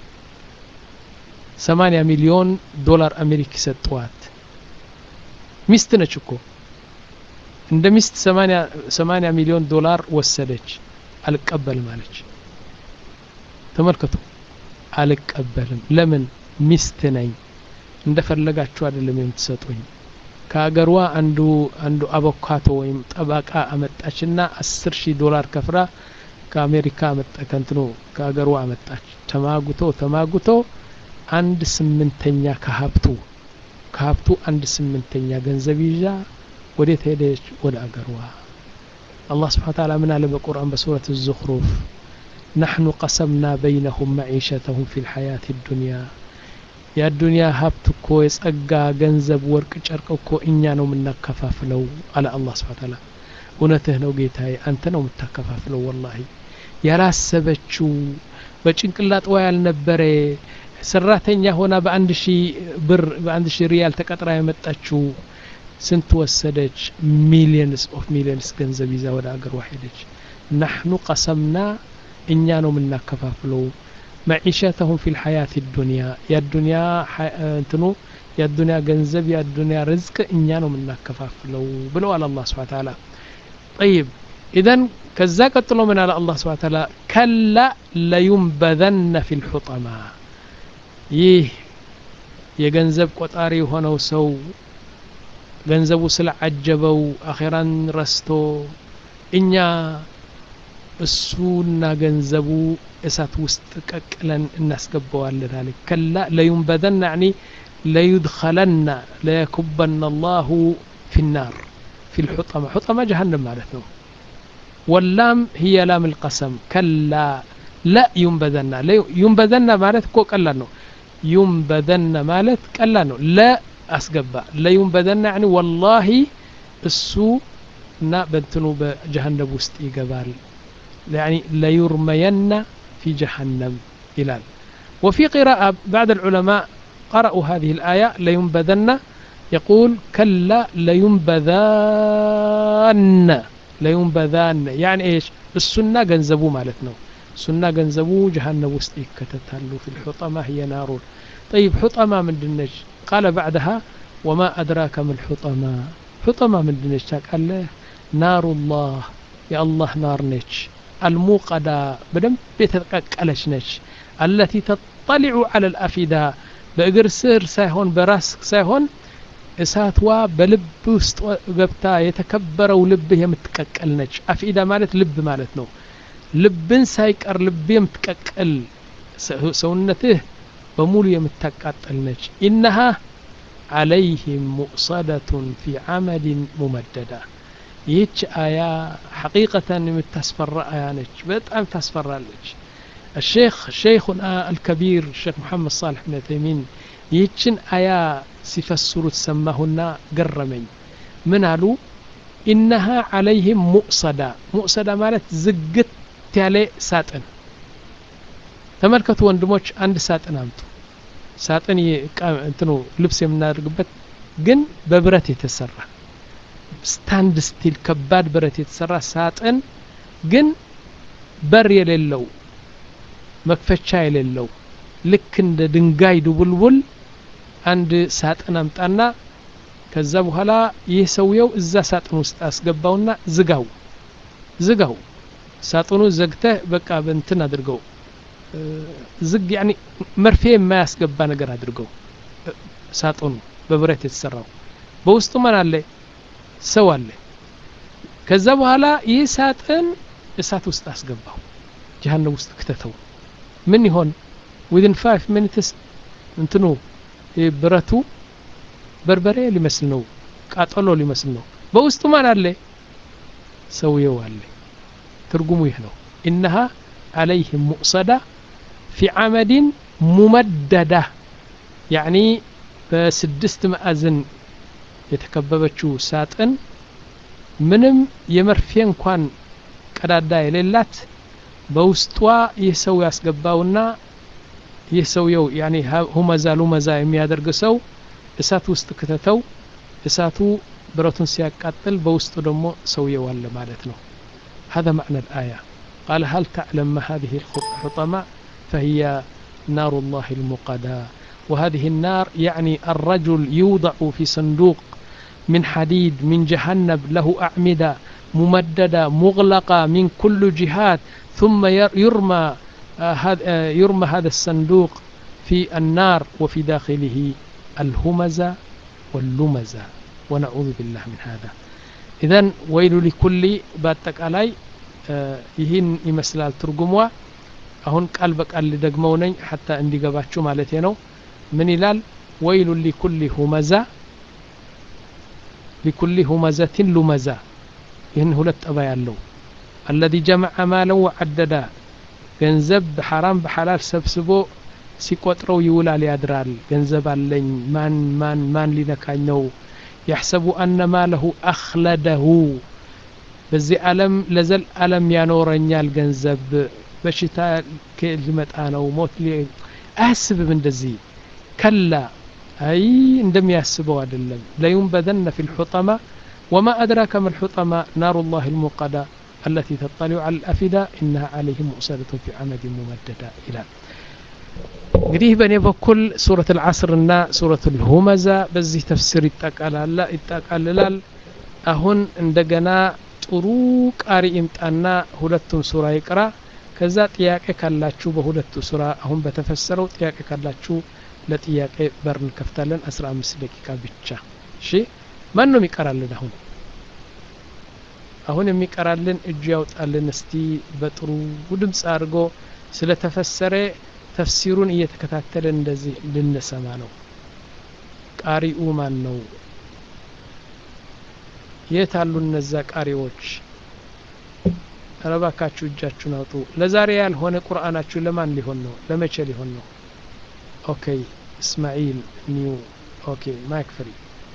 Speaker 2: ሰማንያ ሚሊዮን ዶላር አሜሪክ ሰጠዋት ሚስት ነች እኮ እንደ ሚስት ሰማንያ ሚሊዮን ዶላር ወሰደች አልቀበልም አለች ተመልከቱ አልቀበልም ለምን ሚስት ነኝ እንደፈለጋችሁ አይደለም የምትሰጡኝ ከሀገሯ አንዱ አንዱ አቮካቶ ወይም ጠባቃ አመጣችና አስር ሺህ ዶላር ከፍራ ከአሜሪካ አመጣ ከንትኑ ከሀገሯ አመጣች ተማጉቶ ተማጉቶ አንድ ስምንተኛ ከሀብቱ ከሀብቱ አንድ ስምንተኛ ገንዘብ ይዛ ወዴት ሄደች ወደ አገሯ አላህ ስብሓን ታላ ምን አለ በቁርአን በሱረት الزخሩፍ نحن قسمنا بينهم معيشتهم في الحياة الدنيا የአዱንያ ሀብት እኮ የጸጋ ገንዘብ ወርቅ ጨርቅ እኮ እኛ ነው የምናከፋፍለው አለ አላህ ስብሓን ታላ እውነትህ ነው ጌታዬ አንተ ነው የምታከፋፍለው ወላሂ ያላሰበችው በጭንቅላጥዋ ያልነበረ ሰራተኛ ሆና በአንድ ሺህ ብር በአንድ ሺህ ሪያል ተቀጥራ የመጣችው ስንት ወሰደች? ሚሊየንስ ኦፍ ሚሊየንስ ገንዘብ ይዛ ወደ አገሯ ሄደች። ናሕኑ ቀሰምና እኛ ነው የምናከፋፍለው መዒሸተሁም ፊ ልሐያት ዱንያ የዱንያ እንትኑ የዱንያ ገንዘብ የዱንያ ርዝቅ እኛ ነው የምናከፋፍለው ብለዋል አላህ ስብሐ ተዓላ። ጠይብ ኢዘን ከዛ ቀጥሎ ምን አለ አላህ ስብሐ ተዓላ ከላ ለዩንበዘነ ፊ ልሑጠማ ይህ የገንዘብ ቆጣሪ የሆነው ሰው ገንዘቡ ስለዓጀበው አኼራን ረስቶ እኛ እሱና ገንዘቡ እሳት ውስጥ ቀቅለን እናስገባዋለን አለ ከላ ለዩንበዘና ያኒ ለዩድኸለና ለየኩበና አላሁ ፊ ናር ፊ ልሑጠማ ሑጠማ ጀሃነም ማለት ነው ወላም ህየ ላም ልቀሰም ከላ ላ ዩንበዘና ዩንበዘና ማለት እኮ ቀላል ነው ዩንበዘና ማለት ቀላል ነው ለ አስገባ ለዩንበዘና ያኒ ወላሂ እሱ እና በእንትኑ በጀሃነም ውስጥ ይገባል يعني ليرمين في جهنم إلال وفي قراءة بعد العلماء قرأوا هذه الآية لينبذن يقول كلا لينبذان لينبذان يعني إيش السنة جنزبو مالتنا السنة جنزبو جهنم وسط كتتهلو في الحطمة هي نار طيب حطمة من دنج قال بعدها وما أدراك ما الحطمة حطمة من دنج قال له نار الله يا الله نار نيتش አልሙቀዳ በደንብ የተቀቀለች ነች አለቲ ተጠሊዑ አለ ልአፊዳ በእግር ስር ሳይሆን በራስ ሳይሆን እሳትዋ በልብ ውስጥ ገብታ የተከበረው ልብህ የምትቀቀል ነች አፊዳ ማለት ልብ ማለት ነው ልብን ሳይቀር ልብ የምትቀቅል ሰውነትህ በሙሉ የምታቃጠል ነች ኢነሃ عليهم مؤصدة في عمد ممددة ይህች አያ ሐቂቀተን የምታስፈራ አያ ነች በጣም ታስፈራለች الشيخ شيخنا الكبير الشيخ محمد صالح بن تيمين ይህችን አያ ሲፈስሩ ተሰማሁና ገረመኝ ምን አሉ ኢነሃ ዓለይህም ሙእሰዳ ሙእሰዳ ማለት ዝግት ያለ ሳጥን ተመልከቱ ወንድሞች አንድ ሳጥን አምጡ ሳጥን እንትኑ ልብስ የምናደርግበት ግን በብረት የተሰራ ስታንድ ስቲል ከባድ ብረት የተሰራ ሳጥን ግን በር የሌለው መክፈቻ የሌለው ልክ እንደ ድንጋይ ድቡልቡል አንድ ሳጥን አምጣና ከዛ በኋላ ይህ ሰውየው እዛ ሳጥን ውስጥ አስገባውና ዝጋው ዝጋው ሳጥኑ ዘግተህ በቃ በንትን አድርገው ዝግ ያኒ መርፌ የማያስገባ ነገር አድርገው ሳጥኑ በብረት የተሰራው በውስጡ ማን አለ ሰው አለ ከዛ በኋላ ይህ ሳጥን እሳት ውስጥ አስገባው ጀሃነም ውስጥ ክተተው ምን ይሆን ዊዝን ፋይቭ ሚኒትስ እንትኑ ብረቱ በርበሬ ሊመስል ነው ቃጠሎ ሊመስል ነው በውስጡ ማን አለ ሰውየው አለ ትርጉሙ ይህ ነው ኢነሃ አለይህም ሙቅሰዳ ፊ ዓመድን ሙመደዳ ያዕኒ በስድስት ማዕዘን የተከበበችው ሳጥን ምንም የመርፌ እንኳን ቀዳዳ የሌላት በውስጧ ይህ ሰው ያስገባውና ይህ ሰውየው ያኔ ሁመዛ ሉመዛ የሚያደርግ ሰው እሳት ውስጥ ክተተው እሳቱ ብረቱን ሲያቃጥል በውስጡ ደግሞ ሰውየው አለ ማለት ነው هذا معنى الآية قال هل تعلم ما هذه الحطمة فهي نار الله المقدى وهذه النار يعني الرجل يوضع في صندوق من حديد من جهنم له أعمدة ممددة مغلقة من كل جهات ثم يرمى يرمى هذا الصندوق في النار وفي داخله الهمزة واللمزة ونعوذ بالله من هذا إذا ويل لكل باتك علي ይህን ይመስላል ትርጉሟ አሁን ቃል በቃል ልደግመው ነኝ ሐታ እንዲገባችሁ ማለት ነው ምን ይላል ወይሉ ሊኩሊ ሁመዛ ሊኩሊ ሁመዘትን ሉመዛ ይህን ሁለት ጠባ ያለው አለዚ ጀመዐ ማለን ወዐደዳ ገንዘብ በሐራም በሐላል ሰብስቦ ሲቆጥረው ይውላል ያድራል ገንዘብ አለኝ ማን ማን ማን ሊነካኝ ነው ያሕሰቡ አነ ማለሁ አኽለደሁ በዚህ ዓለም ለዘል ዓለም ያኖረኛል ገንዘብ በሽታ ሊመጣ ነው ሞት አያስብም እንደዚህ ከላ አይ እንደሚያስበው አይደለም ለዩንበዘነ ፊ ልሑጠማ ወማ አድራከ ማ ልሑጠማ ናሩ ላህ ልሙቀዳ التي تطلع على الأفئدة إنها عليهم مؤصدة في عمد ممددة إلى እንግዲህ በእኔ በኩል ሱረት አልዓስር እና ሱረት ልሁመዛ በዚህ ተፍሲር ይጠቃልላል አሁን እንደገና ጥሩ ቃሪ ይምጣና ሁለቱም ሱራ ይቅራ ከዛ ጥያቄ ካላችሁ በሁለቱ ሱራ አሁን በተፈሰረው ጥያቄ ካላችሁ ለጥያቄ በር እንከፍታለን 15 ደቂቃ ብቻ እሺ ማን ነው የሚቀራልን አሁን አሁን የሚቀራልን እጁ ያውጣልን እስቲ በጥሩ ድምፅ አድርጎ ስለተፈሰረ ተፍሲሩን እየተከታተለ እንደዚህ ልንሰማ ነው ቃሪኡ ማን ነው የት አሉ እነዛ ቃሪዎች ረባካችሁ እጃችሁን አውጡ ለዛሬ ያልሆነ ቁርአናችሁ ለማን ሊሆን ነው ለመቼ ሊሆን ነው ኦኬ እስማኤል ኒው ኦኬ ማይክ ፍሪ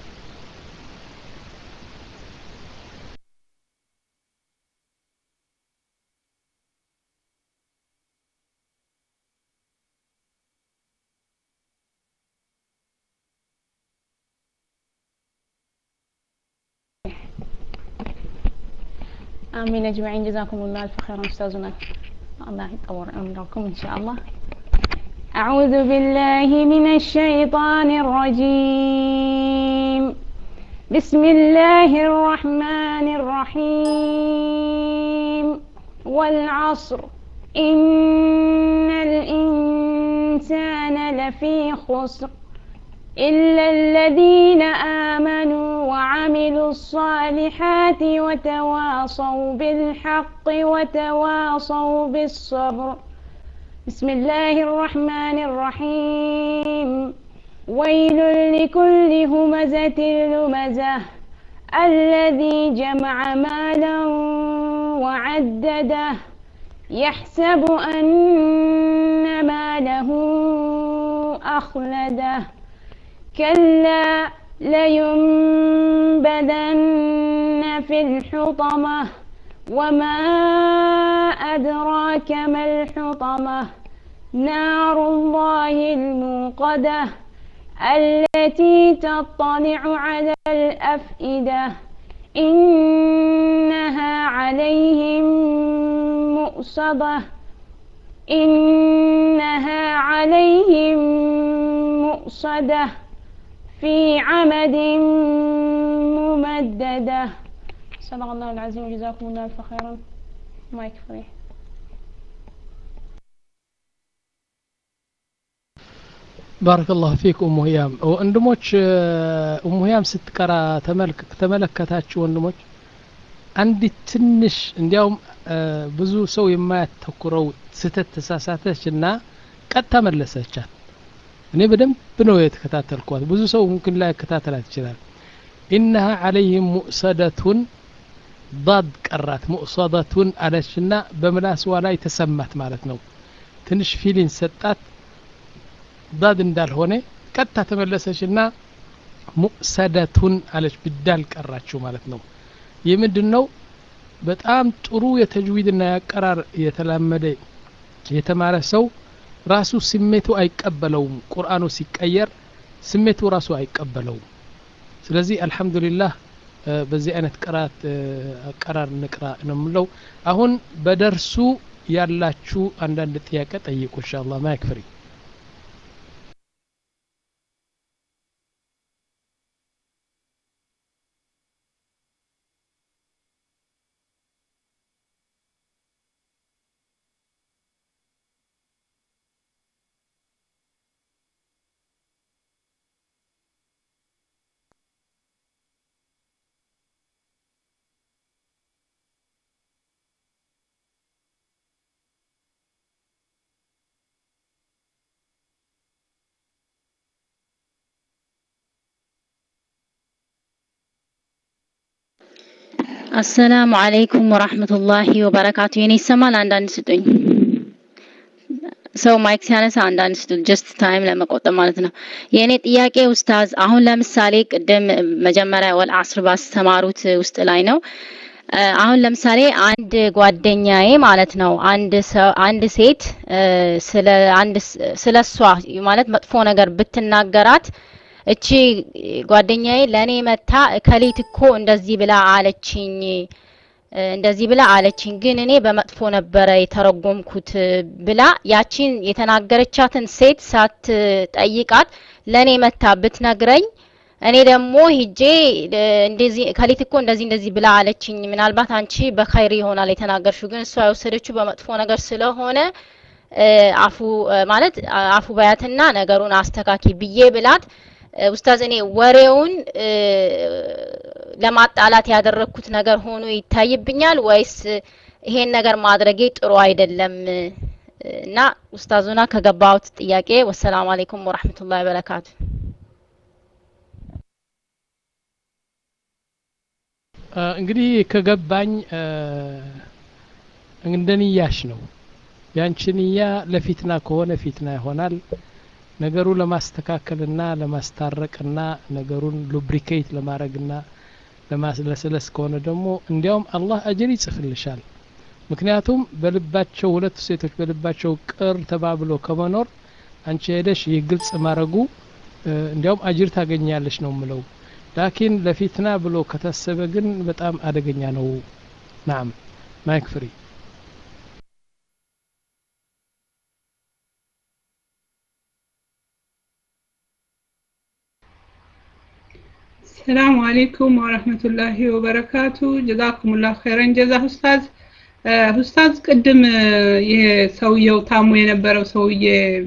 Speaker 3: آمين أجمعين جزاكم الله ألف خيرا أستاذنا الله يطور عمركم إن شاء الله أعوذ بالله من الشيطان الرجيم بسم الله الرحمن الرحيم والعصر إن الإنسان لفي خسر إلا الذين آمنوا وعملوا الصالحات وتواصوا بالحق وتواصوا بالصبر بسم الله الرحمن الرحيم ويل لكل همزة لمزة الذي جمع مالا وعدده يحسب أن ماله أخلده كلا لينبذن في الحطمة وما أدراك ما الحطمة نار الله الموقدة التي تطلع على الأفئدة إنها عليهم مؤصدة إنها عليهم مؤصدة في عمد ممددة صدق الله العظيم جزاكم الله ألف خيرا مايك فري
Speaker 2: ባረከ ላሁ ፊክ ኡሙ ህያም ወንድሞች ኡሙ ህያም ስትቀራ ተመለከታችሁ ወንድሞች አንዲት ትንሽ እንዲያውም ብዙ ሰው የማያተኩረው ስህተት ተሳሳተች እና ቀጥታ መለሰቻት እኔ በደንብ ነው የተከታተልኳት ብዙ ሰው ምምክን ላይ ከታተላት ይችላል ኢነሃ አለይህም ሙእሰደቱን ዳድ ቀራት ሙእሰደቱን አለችና በምላስዋ ላይ ተሰማት ማለት ነው ትንሽ ፊሊን ሰጣት ዳድ እንዳልሆነ ቀጥታ ተመለሰችና ሙእሰደቱን አለች ብዳል ቀራችሁ ማለት ነው ይህ ምንድን ነው በጣም ጥሩ የተጅዊድና ያቀራር የተላመደ የተማረ ሰው ራሱ ስሜቱ አይቀበለውም ቁርአኑ ሲቀየር ስሜቱ ራሱ አይቀበለውም ስለዚህ አልሐምዱሊላህ በዚህ አይነት ቅራት አቀራር ንቅራ ነው የምለው አሁን በደርሱ ያላችሁ አንዳንድ ጥያቄ ጠይቁ ኢንሻአላህ ማይክ ፍሪ
Speaker 4: አሰላሙ አለይኩም ወራህመቱላሂ ወበረካቱ። የኔ ይሰማል? አንዳንድ ስጡኝ። ሰው ማይክ ሲያነሳ አንዳንድ ስጡኝ፣ ጀስት ታይም ለመቆጠብ ማለት ነው። የእኔ ጥያቄ ኡስታዝ፣ አሁን ለምሳሌ ቅድም መጀመሪያ ወል አስር ባስተማሩት ውስጥ ላይ ነው አሁን ለምሳሌ አንድ ጓደኛዬ ማለት ነው አንድ ሰው አንድ ሴት ስለ አንድ ስለ እሷ ማለት መጥፎ ነገር ብትናገራት እቺ ጓደኛዬ ለእኔ መታ እከሊት እኮ እንደዚህ ብላ አለችኝ እንደዚህ ብላ አለችኝ፣ ግን እኔ በመጥፎ ነበረ የተረጎምኩት ብላ ያቺን የተናገረቻትን ሴት ሳትጠይቃት ለእኔ መታ ብትነግረኝ እኔ ደግሞ ሂጄ እንደዚህ ከሊት እኮ እንደዚህ እንደዚህ ብላ አለችኝ፣ ምናልባት አንቺ በኸይር ይሆናል የተናገርሽው፣ ግን እሷ የወሰደችው በመጥፎ ነገር ስለሆነ አፉ ማለት አፉ ባያትና ነገሩን አስተካኪ ብዬ ብላት ኡስታዝ እኔ ወሬውን ለማጣላት ያደረግኩት ነገር ሆኖ ይታይብኛል ወይስ ይሄን ነገር ማድረጌ ጥሩ አይደለም? እና ኡስታዙና ከገባሁት ጥያቄ ወሰላሙ አለይኩም ወራህመቱላሂ ወበረካቱ።
Speaker 2: እንግዲህ ከገባኝ እንደ ንያሽ ነው። ያንቺ ንያ ለፊትና ከሆነ ፊትና ይሆናል። ነገሩ ለማስተካከልና ለማስታረቅና ነገሩን ሉብሪኬት ለማድረግና ለማስለስለስ ከሆነ ደግሞ እንዲያውም አላህ አጅር ይጽፍልሻል። ምክንያቱም በልባቸው ሁለቱ ሴቶች በልባቸው ቅር ተባብሎ ከመኖር አንቺ ሄደሽ ይህ ግልጽ ማድረጉ እንዲያውም አጅር ታገኛለሽ ነው ምለው። ላኪን ለፊትና ብሎ ከታሰበ ግን በጣም አደገኛ ነው። ናም ማይክ ፍሪ
Speaker 5: ሰላሙ አሌይኩም ወረህመቱላሂ ወበረካቱ። ጀዛኩሙላህ ኸይረን ጀዛ ኡስታዝ። ኡስታዝ ቅድም ይሄ ሰውየው ታሞ የነበረው ሰውዬ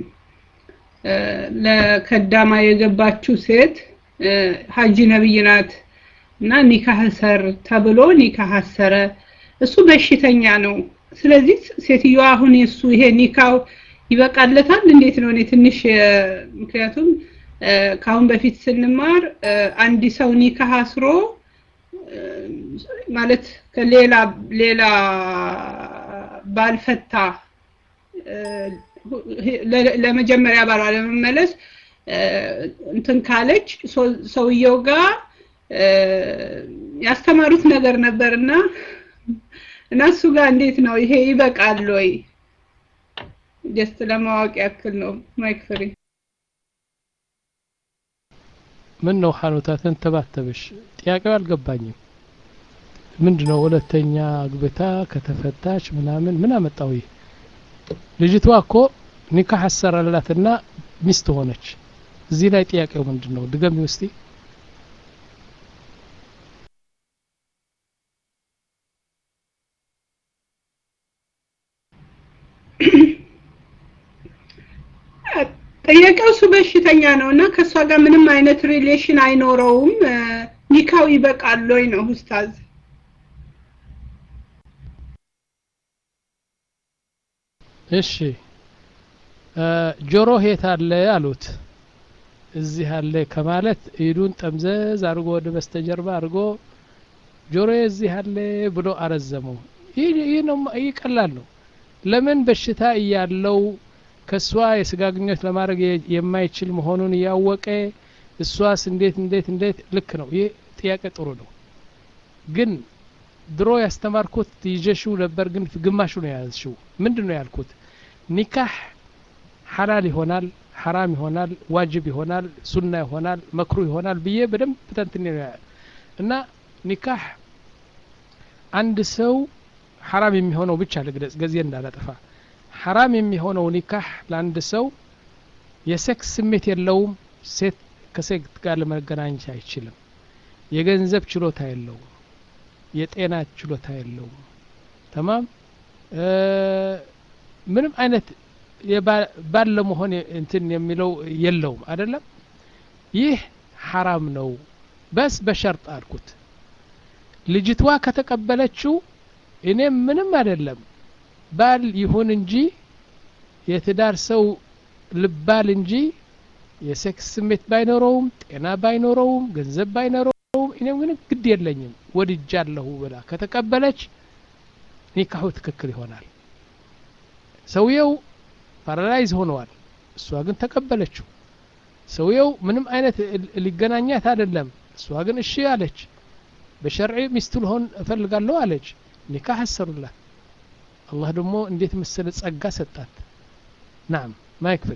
Speaker 5: ለከዳማ የገባችው ሴት ሀጂ ነብይ ናት እና ኒካህ ሰር ተብሎ ኒካህ አሰረ። እሱ በሽተኛ ነው። ስለዚህ ሴትዮዋ አሁን የሱ ይሄ ኒካው ይበቃለታል? እንዴት ነው? እኔ ትንሽ ምክንያቱም ከአሁን በፊት ስንማር አንድ ሰው ኒካህ አስሮ ማለት ከሌላ ሌላ ባልፈታ ለመጀመሪያ ባሏ ለመመለስ እንትን ካለች ሰውየው ጋር ያስተማሩት ነገር ነበርና እና እሱ ጋር እንዴት ነው ይሄ ይበቃል ወይ? ጀስት ለማወቅ ያክል ነው። ማይክ ፍሪ
Speaker 2: ምን ነው ሐኑታ ተንተባተበሽ? ጥያቄው አልገባኝም። ምንድን ነው ሁለተኛ አግብታ ከተፈታች ምናምን ምን አመጣው? ይህ ልጅቷ እኮ ኒካህ አሰራላትና ሚስት ሆነች። እዚህ ላይ ጥያቄው ምንድን ነው? ድገሚ ውስቲ
Speaker 5: ጥያቄው እሱ በሽተኛ ነው እና ከእሷ ጋር ምንም አይነት ሪሌሽን አይኖረውም። ኒካው ይበቃል ወይ ነው ኡስታዝ?
Speaker 2: እሺ ጆሮ የት አለ አሉት። እዚህ አለ ከማለት ኢዱን ጠምዘዝ አድርጎ ወደ በስተጀርባ አድርጎ ጆሮ እዚህ አለ ብሎ አረዘመው። ይህ ነው ይህ ቀላል ነው። ለምን በሽታ እያለው ከእሷ የስጋ ግንኙነት ለማድረግ የማይችል መሆኑን እያወቀ እሷስ እንዴት እንዴት እንዴት ልክ ነው። ይህ ጥያቄ ጥሩ ነው። ግን ድሮ ያስተማርኩት ይዤሽው ነበር፣ ግን ግማሹ ነው የያዝሽው። ምንድን ነው ያልኩት? ኒካህ ሐላል ይሆናል፣ ሐራም ይሆናል፣ ዋጅብ ይሆናል፣ ሱና ይሆናል፣ መክሩ ይሆናል ብዬ በደንብ ተንትኔ ነው እና ኒካህ አንድ ሰው ሐራም የሚሆነው ብቻ ልግለጽ ጊዜ እንዳላጠፋ ሐራም የሚሆነው ኒካህ ለአንድ ሰው የሴክስ ስሜት የለውም። ሴት ከሴት ጋር ለመገናኘት አይችልም። የገንዘብ ችሎታ የለውም። የጤና ችሎታ የለውም። ተማም ምንም አይነት ባል ለመሆን እንትን የሚለው የለውም አይደለም። ይህ ሐራም ነው። በስ በሸርጥ አልኩት። ልጅቷ ከተቀበለችው እኔም ምንም አይደለም ባል ይሁን እንጂ የትዳር ሰው ልባል እንጂ የሴክስ ስሜት ባይኖረውም ጤና ባይኖረውም ገንዘብ ባይኖረውም እኔም ግን ግድ የለኝም ወድጃለሁ ብላ ከተቀበለች ኒካሁ ትክክል ይሆናል። ሰውየው ፓራላይዝ ሆነዋል፣ እሷ ግን ተቀበለችው። ሰውየው ምንም አይነት ሊገናኛት አይደለም፣ እሷ ግን እሺ አለች። በሸርዒ ሚስቱ ልሆን እፈልጋለሁ አለች ኒካህ አሰሩላት አላህ ደግሞ እንዴት መሰለ ጸጋ ሰጣት ናም ማይክ ፍሪ